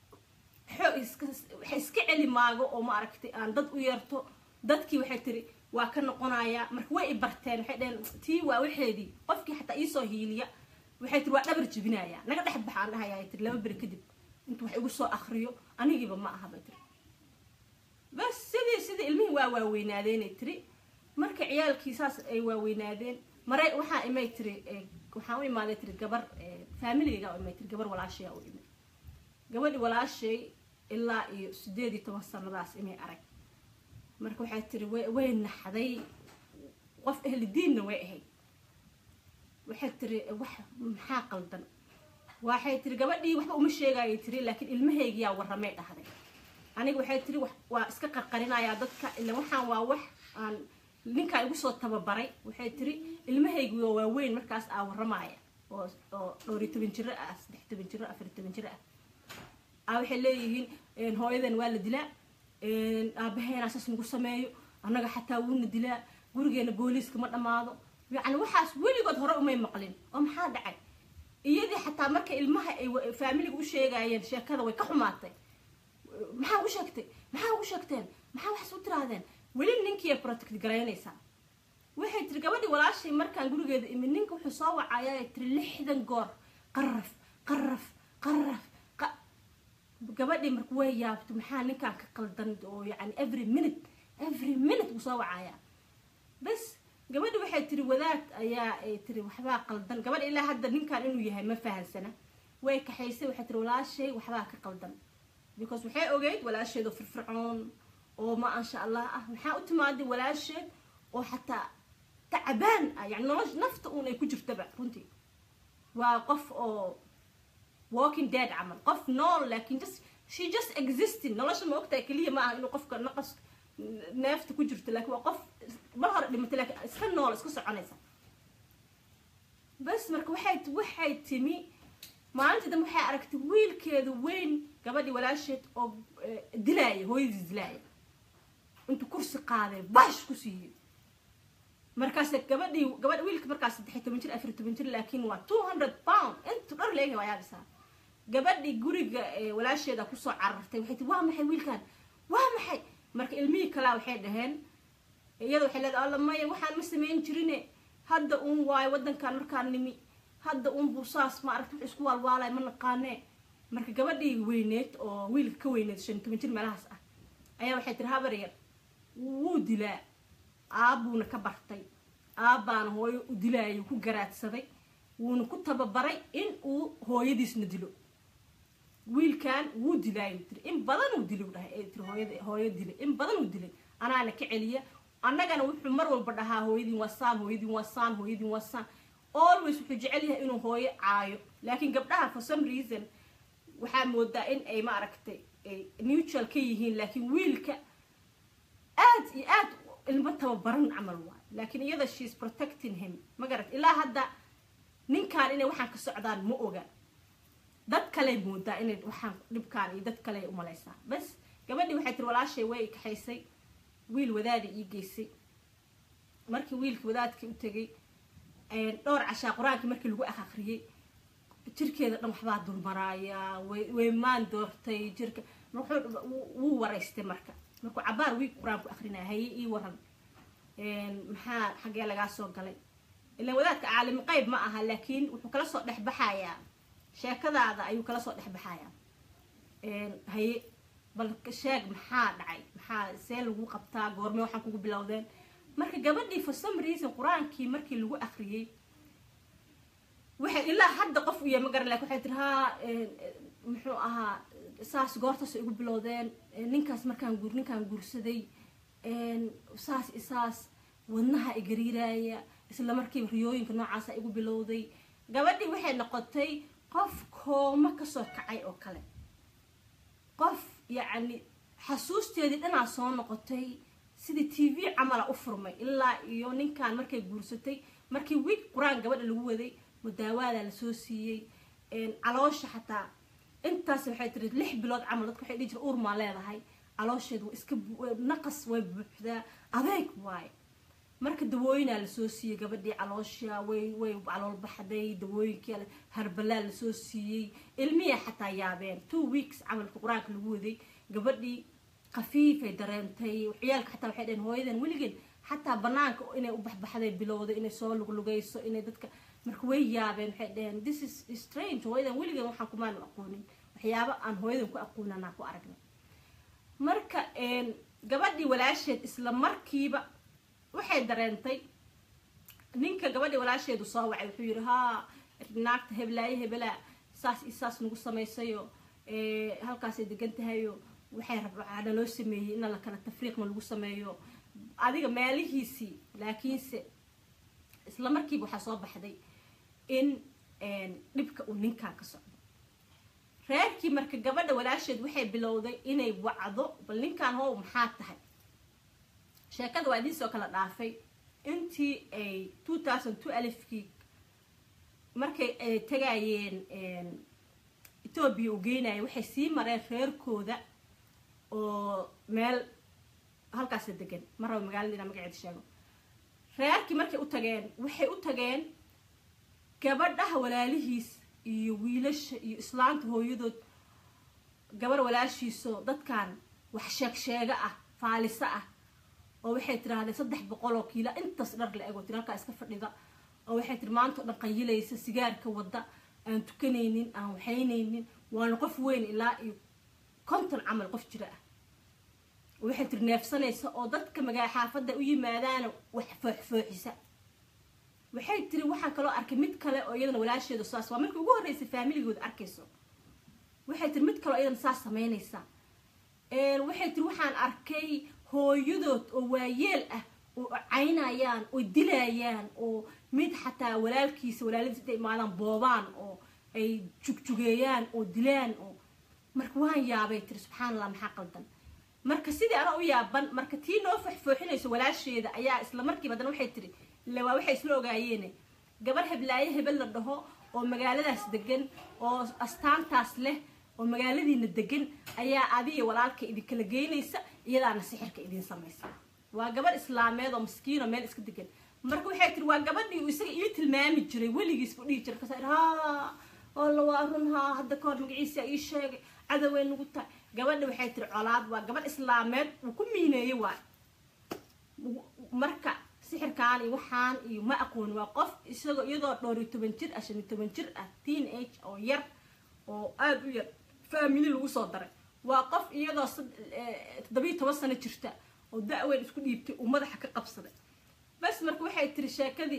waxay iska celi maago oo ma aragtay aan dad u yeerto dadkii waxay tiri waa ka noqonayaa marka way i barteen waxay dhaheen tii waa waxeedii qofkii xataa iisoo hiiliya waxay tiri waa dhabar jibinayaa naga dhex baxaan dhahayaa tiri laba beri kadib intuu wax igu soo akriyo anigiiba ma aha bay tiri bas sidii sidii ilmihii waa waaweynaadeenay tiri marka ciyaalkii saas ay waaweynaadeen mare waxaa imay tiri waxaan u imaaday tiri gabar faamiligayga u imay tiri gabar walaashaya u imay gabadhi walaashay ilaa iyo sideed iyo toban sanadaas imay arag marka waxay tiri way naxday qof ahli diinna way ahayd waxay tiri wax maxaa qaldan waxay tiri gabadhii waxba uma sheegayay tiri laakiin ilmahaygiyaa warramay dhahday aniga waxay tiri waa iska qarqarinayaa dadka ila waxaan waa wax aan ninkaa igu soo tababaray waxay tiri ilmahaygi waa waaweyn markaas aa warramaya oo oo dhowriyo toban jiro ah saddex toban jiro afar toban jiro ah aa waxay leeyihiin hooyadan waa la dilaa aabaheena saas nagu sameeyo annaga xataa wuuna dilaa gurigeena booliiska ma dhammaado yacni waxaas weligood hore umay maqlin oo maxaa dhacay iyadii xataa marka ilmaha ay faamiliga u sheegayeen sheekada way ka xumaatay maxaa u sheegtay maxaa ugu sheegteen maxaa waxaas u tiraahdeen weli ninkiiay protect garaynaysaa waxay tiri gabadhii walaashay markaan gurigeeda imid ninka wuxuu soo wacayaa tiri lixdan goor qaraf qaraf qaraf gabadhii marka way yaabto maxaa ninkaan ka qaldan oo yani every minute every minute uu soo wacayaa bas gabadhi waxay tiri wadaad ayaa ay tiri waxbaa qaldan gabadha ilaa hadda ninkan inuu yahay ma fahansana way kaxaysay waxay tiri walaashay waxbaa ka qaldan because waxay ogeyd walaasheed oo firfircoon oo ma ansha allah ah maxaa u timaaday walaasheed oo xataa tacbaan ah yani nolosha nafta uun ay ku jirtaba runtii waa qof oo walking dead camal qof nool laakiin just she just existing nolosha ma ogtahay keliya ma aha inuu qofka naqas neefta ku jirto laakiin waa qof mar hore dhimatay laakiin iska nool iska soconaysa bas marka waxay waxay timi maalintii dambe waxay aragtay wiilkeeda weyn gabadhii walaasheed oo dilaaya hooyadii dilaaya intuu kursi qaaday bash ku siiyey markaas gabadhii gabadh wiilka markaas saddex toban jir afar toban jir laakiin waa two hundred pound intu dhar leeyahay waa yaabisaa gabadhii guriga walaasheeda kusoo carartay waxay tii waa maxay wiilkan waa maxay marka ilmihii kalaa waxay dhaheen iyada waxay leedahay alla maya waxaan ma samayn jirine hadda uun waayo waddankan markaan nimi hadda uun buu saas ma aragti wax isku waalwaalay ma naqaanee marka gabadhii weyneed oo wiilka ka weyneed shan toban jir meelahaas ah ayaa waxay tiri habar yar wuu dilaa aabbuuna ka bartay aabbaana hooyo u dilaayo ku garaadsaday wuuna ku tababaray in uu hooyadiisna dilo wiilkan wuu dilaayo tiri in badan uu dilay dhahay tiri hooyada hooyo dilay in badan uu dilay anaana ka celiya annagana wuxuu mar walba dhahaa hooyadiin waa saan hooyadiin waa saan hooyadiin waa saan always wuxuu jecel yahay inuu hooyo caayo laakiin gabdhaha for some reason waxaa moodaa in ay ma aragtay neutral ka yihiin laakiin wiilka aad iyo aad ilmo tababaran camal waay laakiin iyada sheis protecting him ma garat ilaa hadda ninkan inay waxaan ka socdaan ma oga dad kaley moodaa inay waxaan dhibkaan iyo dad kale umalaysaa bas gabadhii waxay tiri walaashay way kaxaysay wiil wadaada ii geysay markii wiilkii wadaadkii u tegay dhowr cashaa qur-aankii markii lagu akhriyey jirkeeda dhan waxbaa dulmaraaya way maan doortay jirka wuu waraystay marka markuu cabaar wiig qur-aanku akrinaya haye ii waran maxaa xaggee lagaa soo galay ilaan wadaadka caalimi qayb ma aha laakiin wuxuu kala soo dhexbaxayaa sheekadaada ayuu kala soo dhexbaxayaa haye bal sheeg maxaa dhacay maxaa see lagu qabtaa goorme waxaan kugu bilowdeen marka gabadhii for some reason qur-aankii markii lagu akriyey waxay ilaa hadda qof u yahay ma garan lakin waxay tiri haa muxuu ahaa saas goortaas igu bilowdeen ninkaas markaan guur ninkaan guursaday saas isaas wadnaha igariiraaya isla markiiba riyooyinka noocaasa igu bilowday gabadhii waxay noqotay qof kooma kasoo kacay oo kale qof yacni xasuusteedii dhanaa soo noqotay sidii t v camala u furmay ilaa iyo ninkan markay guursatay markii wiig qur-aan gabadha lagu waday mudaawaada lasoo siiyey caloosha xataa intaas waxay tiri lix bilood camal dadka waxay dhihi jira uurmaa leedahay caloosheed waa iska naqas way buuxdaa adeeg waaye marka dawooyinaa lasoo siiyey gabadhii caloosha way way calool baxday dawooyinkii harbalaa lasoo siiyey ilmiya xataa yaabeen two weeks camalka qur-aanka lagu waday gabadhii khafiifay dareentay ciyaalka xataa waxay dhaheen hooyadan weligeed xataa banaanka inay u baxbaxday bilowday inay soo luglugayso inay dadka marka way yaabeen waxay dhaheen this is strange hooyadan weligeed waxaan kumaanu aqoonin waxyaabo aan hooyadan ku aqoonanaa ku aragnay marka gabadhii walaasheed isla markiiba waxay dareentay ninka gabadhii walaasheedu soo wacay wuxuu yidhi haa naagta heblaayo hebelaa saas iyo saas nagu samaysayo halkaasay degan tahayo waxay rabcaana loo sameeyey ina la kala tafriiqna lagu sameeyo adiga meelihiisii laakiinse isla markiiba waxaa soo baxday in dhibka uu ninkaa ka socdo reerkii marka gabadha walaasheed waxay bilowday inay wacdo bal ninkan how maxaa tahay sheekada waa idiin soo kala dhaafay intii ay two thousand two alifkii markay ay tagayeen etoobiya u geynaya waxay sii mareen reerkooda oo meel halkaasa degan ma raba magaalada inaa magaceeda sheego reerkii markay u tageen waxay u tageen gabadhaha walaalihiis iyo wiilasha iyo islaanta hooyadood gabar walaashiiso dadkan wax sheeg sheega ah faaliso ah oo waxay tirahdeen saddex boqol oo kiila intaas dhar la ego tiri halkaa iska fadhida oo waxay tiri maanta o dhan qayilaysa sigaarka wadda aan tukanaynin aan waxaynaynin waana qof weyn ilaa iyo konton camal qof jira ah waxay tiri neefsanaysa oo dadka magaa xaafadda u yimaadaana wax fooxfooxisa waxay tiri waxaan kaloo arkay mid kale oo iyadana walaasheedu saas waa markii ugu horreysay faamiligooda arkayso waxay tiri mid kaleo iyadana saas samaynaysa waxay tiri waxaan arkay hooyadood oo waayeel ah oo caynayaan oo dilayaan oo mid xataa walaalkiisa walaaladiis intay imaadaan boobaan oo ay jugjugeeyaan oo dilaan oo marka waan yaabay tiri subxaan allah maxaa qaldan marka sidii ana u yaaban marka tii noo foxfooxinayso walaasheeda ayaa isla markiiba haddana waxay tiri ille waa waxay isla ogaayeene gabar heblaayo hebel la dhaho oo magaaladaas degan oo astaantaas leh oo magaaladiina degan ayaa adiga walaalka idinkala geynaysa iyadaana sixirka idiin samaysa waa gabar islaameed oo maskiino meel iska degan marka waxay tiri waa gabadhii uu isaga ii tilmaami jiray weligiisbu dhihi jiray kasa ha alla waa run haa hadda kahor magaciisa ii sheegay cadoway nagu tahay gabadha waxay tiri colaad waa gabadh islaameed uu ku miineeyey waay marka sixirkaan iyo waxaan iyo ma aqooni waa qof isagoo iyadoo dhowr iyo toban jir ah shan iyo toban jir ah teen age oo yar oo aada u yar faamili lagu soo daray waa qof iyadoo toddobiyo toban sano jirta oo da-weyn isku dhiibtay uu madaxa ka qabsaday bas marka waxay tiri sheekadii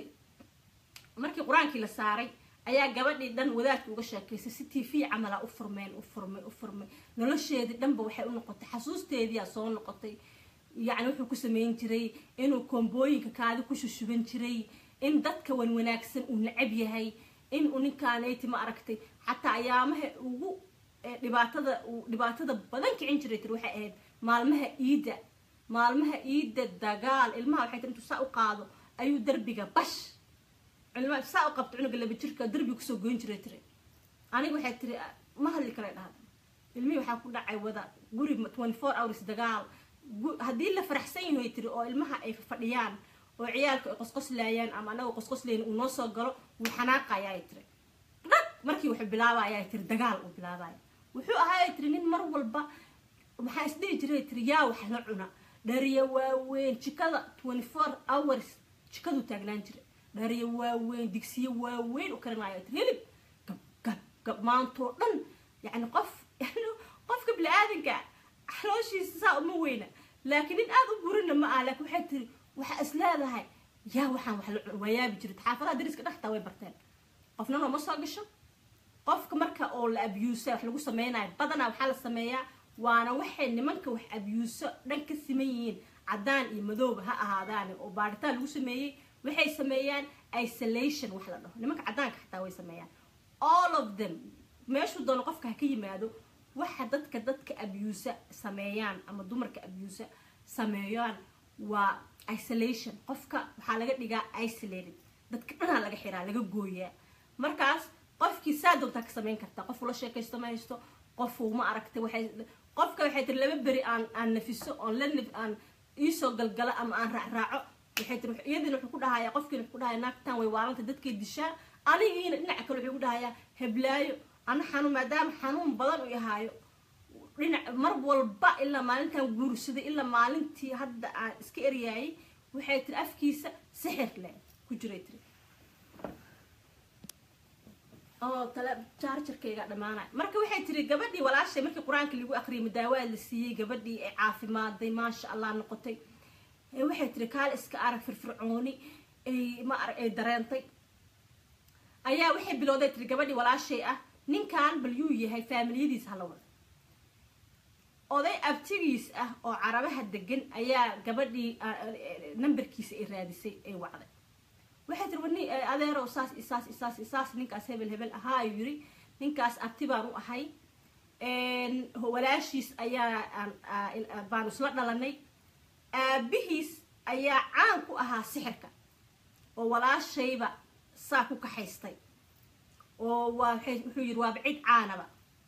markii qur-aankii la saaray ayaa gabadhii dhan wadaadka uga sheekaysay si t v camala u furmeen u furmay u furmay nolosheedii dhanba waxay u noqotay xasuusteediyaa soo noqotay yacni wuxuu ku sameyn jiray inuu koombooyinka kaadi ku shushuban jiray in dadka wan wanaagsan uu necab yahay in uu ninkaanayti ma aragtay xataa ayaamaha ugu dhibaatada uu dhibaatada badan kicin jiray tiri waxay ahayd maalmaha iidda maalmaha iidda dagaal ilmaha waxay tiri intuu saa u qaado ayuu derbiga bash ilmaha saa u qabto cunuga laba jirka derbiga kusoo goyn jiray tiri aniga waxay tiri ma hadli kale dhahda ilmihii waxaa ku dhacay wada guri twenty four hours dagaal haddii la faraxsan yahay tiri oo ilmaha ay fadhiyaan oo ciyaalka ay qosqoslaayaan ama anagoo qosqoslayn uu noo soo galo wuu xanaaqayaa tiri dhag markii wuxuu bilaabayaa tiri dagaal uu bilaabaya wuxuu ahaa tiri nin mar walba maxaa isdhihi jiray tiri yaa wax la cuna dhariya waaweyn jikada twenty four hours jikaduu taagnaan jiray dhariya waaweyn digsiyo waaweyn u karinaya tiri hilib gab gab gab maantoo dhan yacni qof qofka bini-aadanka xalooshiisa saa uma weyna laakiin nin aada u burina ma ah laakiin waxay tiri waxaa is leedahay yaa waxaan wax la cun waa yaabi jirid xaafadaha dariska dhextaa way barteen qofna nooma soo gasho qofka marka oo la abyuusa wax lagu sameynayo badanaa waxaa la sameeyaa waana waxay nimanka wax abyuuso dhan ka siman yihiin caddaan iyo madooba ha ahaadaane oo baaritaan lagu sameeyey waxay sameeyaan isolation wax la dhaho nimanka caddaanka xataa way sameeyaan all of them meeshuu doono qofka ha ka yimaado waxa dadka dadka abyuusa sameeyaan ama dumarka abyuusa sameeyaan waa isolation qofka waxaa laga dhigaa isolated dadka dhanaa laga xiraa laga gooyaa markaas qofkii saa doontaa ka samayn kartaa qof ula sheekaysto ma haysto qofuu ma aragtay waxay qofka waxay tiri laba beri aan aan nafiso oon la aan iisoo galgalo ama aan raacraaco waxay tiri iyadiina wuxuu ku dhahayaa qofkiina wuxuu ku dhahayaa naagtan way waalanta dadkay dishaa anigiina dhinaca kale wuxuu ku dhahayaa heblaayo ana xanuun maadaama xanuun badan u yahaayo dhinac mar walba ilaa maalintan guursaday ilaa maalintii hadda aan iska eryaayay waxay tiri afkiisa sixir leh ku jiray tiri oo tale jaarjarkayga dhamaanay marka waxay tiri gabadhii walaashay markii qur-aanka lagu akriyay madaawaad la siiyey gabadhii ay caafimaaday maasha allah noqotay waxay tiri kaal iska arag firfircooni ay ma arag ay dareentay ayaa waxay bilowday tiri gabadhii walaashay ah ninkan bal yuu yahay faamiliyadiis hala wada oday abtigiis ah oo carabaha degan ayaa gabadhii nambarkiisa ay raadisay ay wacday waxay tiri wani adeerow saas isaas isaas isaas ninkaas hebel hebel ahaa ayuu yiri ninkaas abti baan u ahay walaashiis ayaa baanu isla dhalanay aabihiis ayaa caan ku ahaa sixirka oo walaashayba saa ku kaxaystay oo waa wuxuu yiri waaba cid caanaba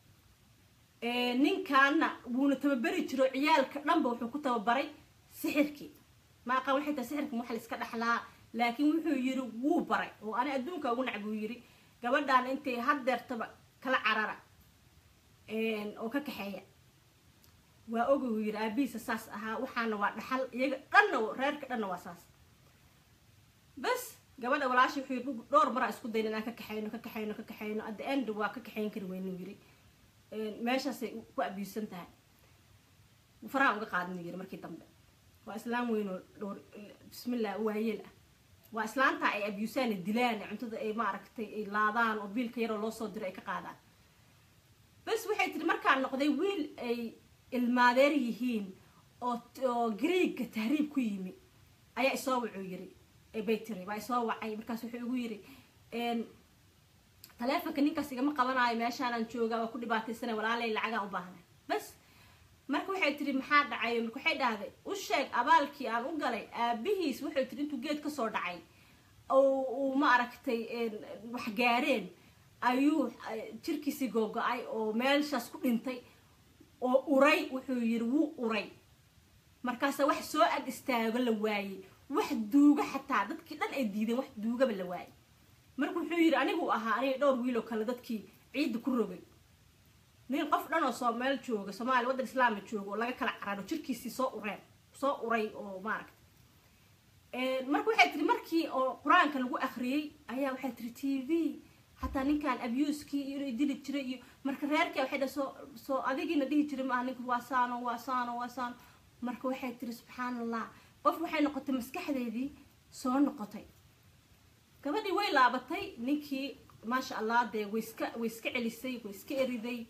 ninkaana wuuna tababeri jiro ciyaalka dhanba wuxuu ku tababaray sixirkii ma aqaan waxay tahay sixirka waxa la iska dhexlaa laakiin wuxuu yiri wuu baray oo ani adduunka ugu nacb uu yiri gabadhaan intay haddeertaba kala carara oo ka kaxeeya waa oga uu yiri aabihiisa saas ahaa waxaana waa dhaxal iyaga dhanna reerka dhanna waa saas bas gabadha walaashi wuxuu yiri dhowr maraa isku dayna inaan ka kaxayno ka kaxayno ka kaxayno at the end waa ka kaxayn kari weynu yiri meeshaasay ku abuusan tahay faraha uga qaadin yiri markii dambe waa islaam weyn oo dhowr bismillah waayeel ah waa islaanta ay abuusaan dilaan cuntada ay maaragtay ay laadaan oo biilka yaroo loo soo diro ay ka qaadaan bas waxay tiri markaan noqday wiil ay ilmaadeer yihiin oo oo greega tahriib ku yimi ayaa isoo wuxuu yiri bay tiri waa isoo wacay markaas wuxuu igu yiri taleefonka ninkaas igama qabanaayo meeshaanaan joogaa waa ku dhibaataysana walaalay lacagaan u baahnay bas marka waxay tiri maxaa dhacayo marka waxay dhahday u sheeg abaalkii aan u galay aabihiis wuxuu tiri intuu geed kasoo dhacay uu ma aragtay wax gaareen ayuu jirkiisii googo-ay oo meelshaas ku dhintay oo uray wuxuu yiri wuu uray markaasa wax soo ag istaago la waayey wax duuga xataa dadkii dhan ay diideen wax duugaba la waayey marka wuxuu yiri anigu ahaa aniga dhowr wiiloo kale dadkii ciidda ku rogay nin qof dhan oo soo meel jooga soomaaliya waddan islaama jooga oo laga kala cararo jirkiisii soo ureen soo uray oo maaragta marka waxay tiri markii oo qur-aanka lagu akriyey ayaa waxay tiri t v xataa ninkan abuskii iyo inay dili jiray iyo marka reerkii waxay dhaha soo soo adigiina dhihi jiray maaha ninku waa saano waa saano waa saano marka waxay tiri subxaan allah qof waxay noqotay maskaxdeedii soo noqotay gabadhii way laabatay ninkii maasha allah dee way iska way iska celisay way iska eriday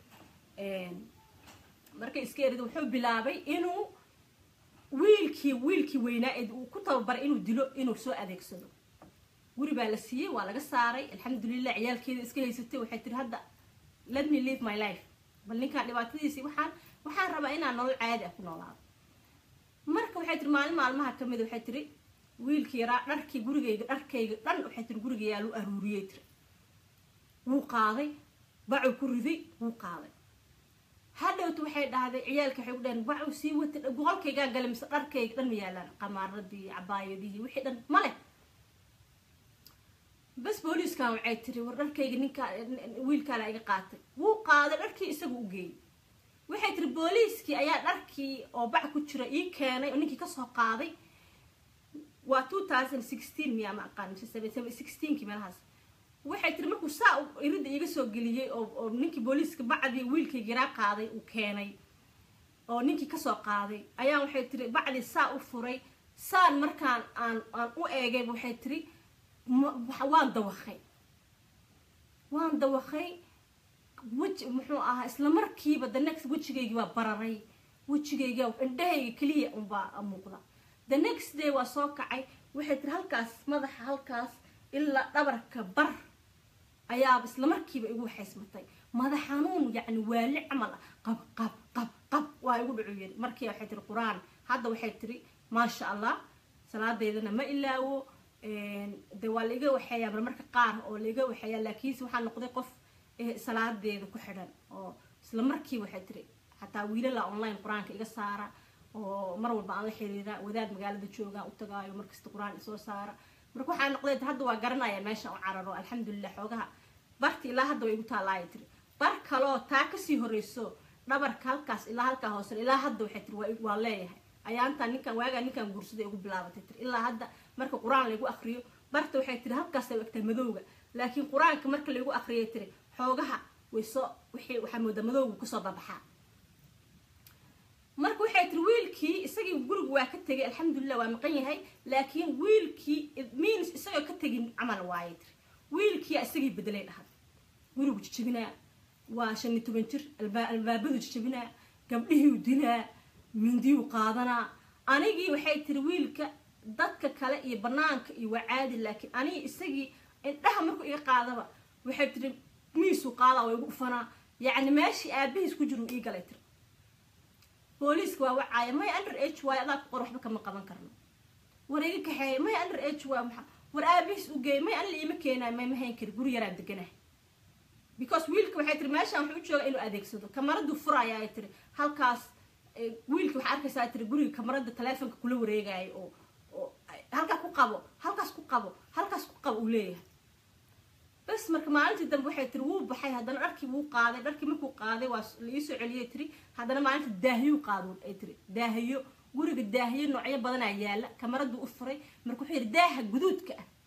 markay iska eriday wuxuu bilaabay inuu wiilkii wiilkii weynaa ee uu ku tababaray inuu dilo inuu soo adeegsado guri baa la siiyey waa laga saaray alxamdulilah ciyaalkeeda iska haysatay waxay tiri hadda let me live my life bal ninkaan dhibaatadiisii waxaan waxaan rabaa inaan nolol caadi ah ku noolaado marka waxay tiri maalin maalmaha kamid waxay tiri wiilkii yaraa dharkii gurigayga dharkayga dhan waxay tiri guriga yaa lu aruuriyey tiri wuu qaaday bacuu ku riday wuu qaaday hadhowta waxay dhahday ciyaalka waxay ku dhaheen bacuu sii watay boqolkaygaan galay mise dharkayga dhan ma yaalaan qamaaradii cabaayadihii wixii dhan ma leh bas booliiskan waxay tiri war dharkayga ninkaa wiilkaana iga qaatay wuu qaaday dharkii isagu u geeyey waxay tiri booliiskii ayaa dharkii oo bac ku jira ii keenay oo ninkii kasoo qaaday waa two thousand sixteen miyaa ma aqaan mise seven sixteenkii meelahaas waxay tiri markuu saa iridda iiga soo geliyey oo oo ninkii booliiska bacdii wiilkayga yaraa qaaday uu keenay oo ninkii kasoo qaaday ayaa waxay tiri bacdii saa u furay saan markaan aan aan u eegay waxay tiri waan dawakay waan dawakay weji muxuu ahaa isla markiiba the next wejigaygii baa bararay wejigayga indhahayga keliya unbaa muuqda the next day waa soo kacay waxay tiri halkaas madaxa halkaas ilaa dhabarka bar ayaaba isla markiiba igu waxaysmatay madax xanuun yacni waali camal ah qab qab qab qab waa igu dhacu yiri markii waxay tiri qur-aan hadda waxay tiri maasha allah salaadeydana ma ilaawo de waa laiga waxeeyaa marmarka qaar oo laiga waxeeyaa laakiinse waxaa noqday qof salaadeeda ku xidhan oo isla markii waxay tiri xataa wiilala online qur-aanka iga saara oo mar walba aan la xiriira wadaad magaalada joogaan u tagaayo markasta qur-aan isoo saara marka waxaa noqday hadda waa garanaya meesha u cararo alxamdulilah xoogaha barti ilaa hadda way igu taalaaya tiri bar kaloo taa kasii horeyso dhabarka halkaas ilaa halkaa hoose ilaa hadda waxay tiri waa leeyahay ayaantaa ninkan waagaa ninkan guursaday ugu bilaabatay tiri ilaa hadda marka qur-aan laygu akriyo barta waxay tiri halkaas ay egtaa madowga laakiin qur-aanka marka laygu akriyay tiri xoogaha way soo wixii waxaa moodaa madowga kusoo babaxaa marka waxay tiri wiilkii isagii guriga waa ka tegay alxamdulilah waa maqan yahay laakiin wiilkii means isagoo ka tegin camal waaye tiri wiilkiia isagii bedelay dhahad gurigu jijabinaa waa shan iyo toban jir albaabadu jijabinaa gabdhihii dilaa mindiyuu qaadanaa anigii waxay tiri wiilka dadka kale iyo banaanka iyo waa caadi laakiin anigi isagii indhaha markuu iga qaadaba waxay tiri miisuu qaadaa waa igu dhufanaa yacni meeshii aabihiis ku jir uu ii galay tiri booliiska waa wacaaya may under h waay adaa ku qor waxba kama qaban karno war iga kaxeeya may under h waa maxa war aabihiis u geey may anla iima keenaay may mahayn kari guri yaraan deganahay because wiilka waxay tiri meeshaan wuxuu u jooga inuu adeegsado kamaraduu furaya ay tiri halkaas wiilka waxaa arkaysaa tiri guriga kamarada taleefonka kula wareegaayo oo oo halkaa ku qabo halkaas ku qabo halkaas ku qabo uu leeyahay bas marka maalintii dambe waxay tiri wuu baxay haddana dharkii wuu qaaday dharkii markuu qaaday waa laiisoo celiyay tiri haddana maalinta daahiyuu qaado ay tiri daahiyo guriga daahiyo noocyo badanaa yaala kamaraduu u furay marka wuxuu yidhi daaha guduudka ah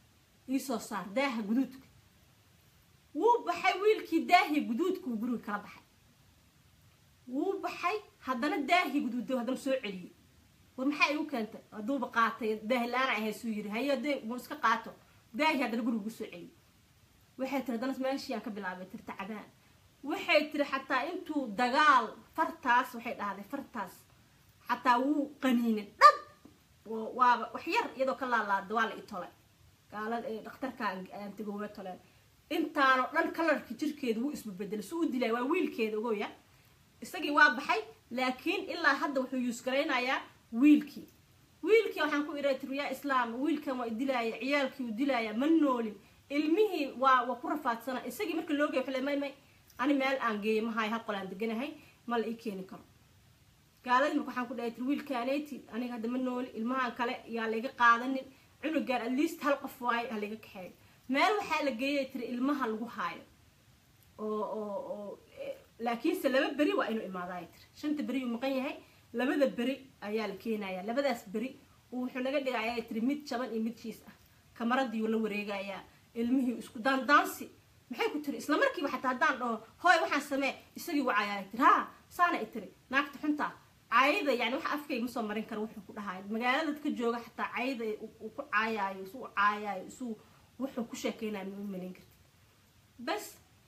iisoo saar daaha guduudka wuu baxay wiilkii daahii guduudkuu guriga kala baxay wuu baxay haddana daahii guduud haddana soo celiyey war maxaa igu keentay hadduuba qaatay daahi la-aan ahaysuu yiri hayo dee mu iska qaato daahii haddana guriga kusoo celiyey waxay tiri haddana meeshii aan ka bilaabay tirta cadaan waxay tiri xataa intuu dagaal fartaas waxay dhahday fartaas xataa wuu qaniinay dhab waaba wax yar iyadoo ka laalaada waa la i tolay gaalada ee dhakhtarka aan tegooga toleen intaanoo dhan kalarka jirkeeda wuu isbabedelay su u dilaya waa wiilkeeda ogoya isagii waa baxay laakiin ilaa hadda wuxuu yuusgaraynayaa wiilkii wiilkii waxaan ku iraa tiri yaa islaam wiilkan waa idilaaya ciyaalkii u dilaaya ma noolin ilmihii waa waa ku rafaadsana isagii marka loo geey may may ani meel aan geeyo mahayo hal qol aan deganahay ma la ii keeni karo gaaladii marka waxaan ku dhahay tiri wiilkaaneti aniga hadda ma nooli ilmahan kale yaa layga qaadanin cunugaan at least hal qof waayo ha layga kaxeeyo meel waxaa la geeyay tiri ilmaha lagu haayo oo oo oo laakiinse laba beri waa inuu imaadaay tiri shanta beri uu maqan yahay labada beri ayaa la keenaya labadaas beri wuxuu naga dhigaya tiri mid jaban iyo mid jiis ah kamaradiiuu la wareegayaa ilmihii isku daandaansi maxay ku tiri isla markiiba xataa haddaan dhaho hooy waxaan samee isagii wacayaa tiri ha saana i tiri naagta xunta caayada yani waxa afkayga ma soo marin kara wuxuu ku dhahayo magaalada dadka jooga xataa caayada uu ku caayaayo isuu caayaayo isuu wuxuu ku sheekeynayo ma u malayn karti bas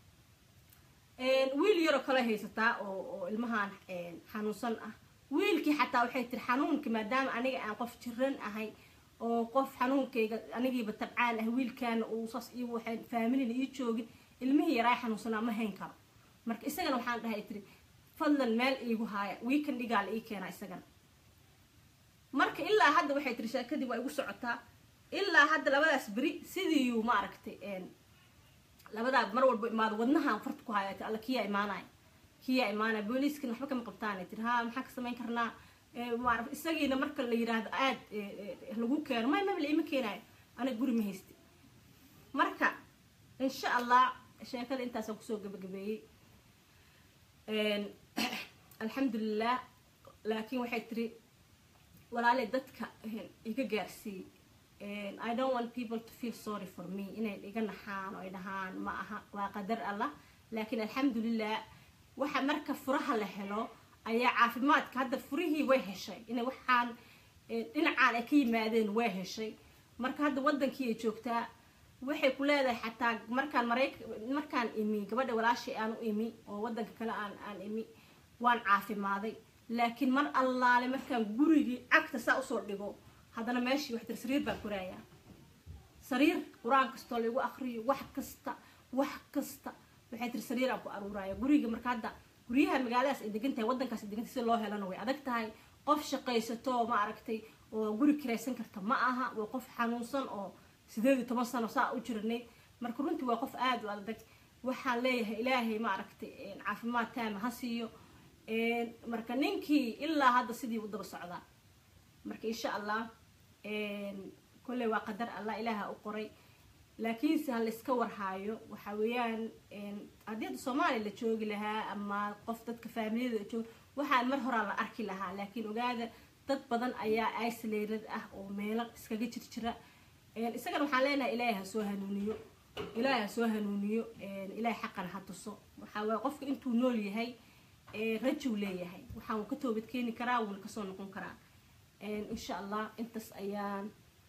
wiil yaroo kale haysataa oo oo ilmahan xanuunsan ah wiilkii xataa waxay tiri xanuunka maadaama aniga aan qof jiran ahay oo qof xanuunkayga anigiiba tabcaan ah wiilkaana uu saas iyo waxay faamilina ii joogin ilmihii yaraa xanuunsanaa ma hayn karo marka isagana waxaan dhahay tiri fadlan meel iigu haaya weekend dhigaa la ii keenaa isagana marka ilaa hadda waxay tiri sheekadii waa igu socotaa ilaa hadda labadaas beri sidiiyuu ma aragtay labadaa mar walba imaado wadnahaan farta ku haya alla kiyaa imaanaya kiyaa imaanaya booliiskana waxba kama qabtaan tiri ha maxaa ka samayn karnaa maarata isagiina marka la yiraahdo aad lagu keeno may maba la ima keenayo aniga guri ma haysti marka insha allah sheekada intaasaan kusoo gabagabeeyey alxamdulilah laakiin waxay tiri walaale dadka iga gaarsiiyey i don't want people to feel sorry for me inay iga naxaan oo ay dhahaan ma aha waa qadar allah laakiin alxamdulilah waxa marka furaha la helo ayaa caafimaadka hadda furihii way heshay inay waxaan dhinacaan ay ka yimaadeen way heshay marka hadda wadankii ay joogtaa waxay ku leedahay xataa markaan marayk markaan imi gabadha walaashay aan u imi oo wadanka kale aan aan imi waan caafimaaday laakiin mar allaale markaan gurigii cagta saa usoo dhigo haddana meeshii wax tir sariir baan koraayaa sariir qur-aan kastoo lagu akriyo wax kasta wax kasta waxay tiri sariir aan ku aruuraya guriga marka hadda guryaha magaaladaas ay degan tahay wadankaas ay degan tahay si loo helana way adag tahay qof shaqaysato ma aragtay oo guri kiraysan karta ma aha waa qof xanuunsan oo sideed iyo toban sano saa u jirnay marka runtii waa qof aada u adag waxaan leeyahay ilaahay ma aragtay caafimaad taama ha siiyo marka ninkii ilaa hadda sidii u daba socdaa marka insha allah kolley waa qadar allah ilaaha u qoray laakiinse ha layska warhaayo waxa weeyaan haddii hadda soomaaliya la joogi lahaa ama qof dadka faamiliyada jooga waxaan mar horaa la arki lahaa laakiin ogaada dad badan ayaa isolated ah oo meelo iskaga jirjira isagana waxaan leenahay ilaahay ha soo hanuuniyo ilaahay ha soo hanuuniyo ilaahay xaqana ha tuso waxaa waaya qofka intuu nool yahay rajuu leeyahay waxaan wuu ka toobad keeni karaa wuuna kasoo noqon karaa insha allah intaas ayaan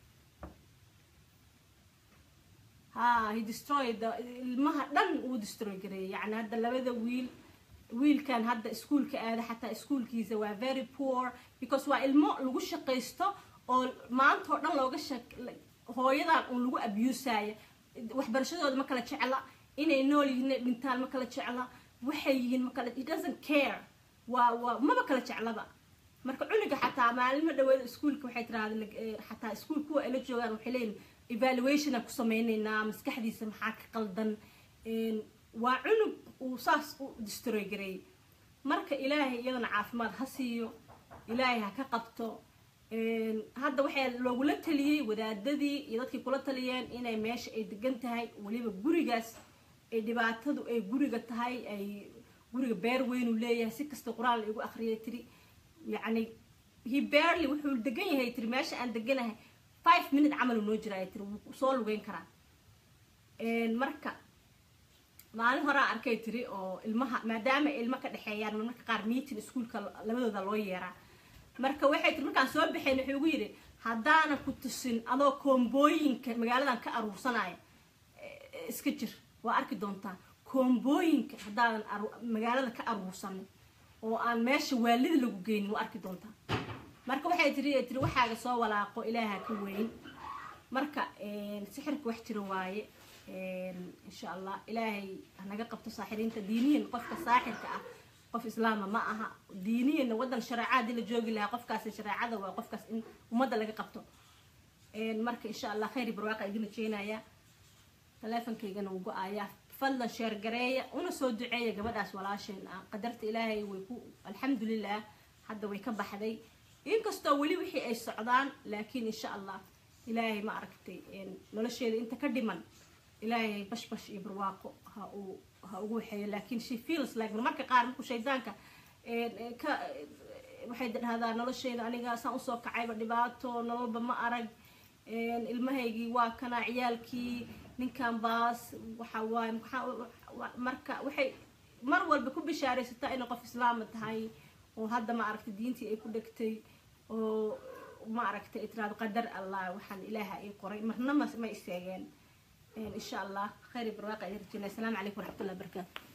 ha he destroyed ilmaha dhan uu destroy gareeyay yani hadda labada wiil wiilkan hadda iskuolka aada xataa iskuolkiisa waa very poor because waa ilmo lagu shaqaysto oo maanta oo dhan looga shaq hooyadan uun lagu abusaya waxbarashadooda ma kala jecla inay nool yihiin inay dhintaan ma kala jecla waxay yihiin ma kala he doesn't care waa waa maba kala jeclaba marka cunuga xataa maalimo dhaweeda iskuolka waxay tiraahda xataa iskuol kuwa ay la joogaan waxay leeyihin evaluation aan ku sameyneynaa maskaxdiisa maxaa ka qaldan waa cunug uu saas u destroy gareeyay marka ilaahay iyadana caafimaad ha siiyo ilaahay ha ka qabto hadda waxaa loogula taliyey wadaadadii iyo dadkii kula taliyeen inay meesha ay degan tahay weliba gurigaas ay dhibaatadu ay guriga tahay ay guriga beer weynuu leeyahay si kasta qur-aan la igu akriyay tiri yacni he barely wuxuu degan yahay tiri meesha aan deganahay five minute camal noo jira ay tiri wuu soo lugeyn karaa marka maalin horaa arkay tiri oo ilmaha maadaama ilmo ka dhexeeyaan marmarka qaar meeting iskuolka labadooda loo yeeraa marka waxay tiri markaan soo baxayn wuxuu ugu yidhi haddaanan ku tusin adoo koombooyinka magaaladan ka aruursanaya iska jir waa arki doontaa koombooyinka haddaadan magaalada ka aruursanin oo aan meesha waalida lagu geynin waa arki doontaa marka waxay tiri tiri waxaaga soo walaaqo ilaaha ka weyn marka sixirka wax jira waaye insha allah ilaahay hanaga qabto saaxiriinta diiniyan qofka saaxirka ah qof islaama ma aha diiniyan wadan shareeca hadii la joogi lahaa qofkaasi shareecada waa qofkaas in ummadda laga qabto marka insha allah khayr barwaaqa idin rajeynayaa taleefonkaygana wuu go-ayaa fadlan sheergareeya una soo duceeya gabadhaas walaasheen ah qadarta ilaahay way ku alxamdulilah hadda way ka baxday inkastoo weli wixii ay socdaan laakiin insha allah ilaahay ma aragtay nolosheeda inta ka dhiman ilaahay bashbash iyo barwaaqo ha uu ha ugu waxeeyo laakiin she feels like marmarka qaar markuu shaydaanka ka waxay dhahdaa nolosheeda aniga saan usoo kacayba dhibaato nololba ma arag ilmahaygii waa kana ciyaalkii ninkan baas waxa waaye marka waxay mar walba ku bishaaraysataa inay qof islaama tahay oo hadda ma aragtay diintii ay ku dhegtay oo ma aragtay ay tiraado qadar allah waxaan ilaaha ii qoray marna ma ma istaageen إن شاء الله خير برواقع يرجينا السلام عليكم ورحمة الله وبركاته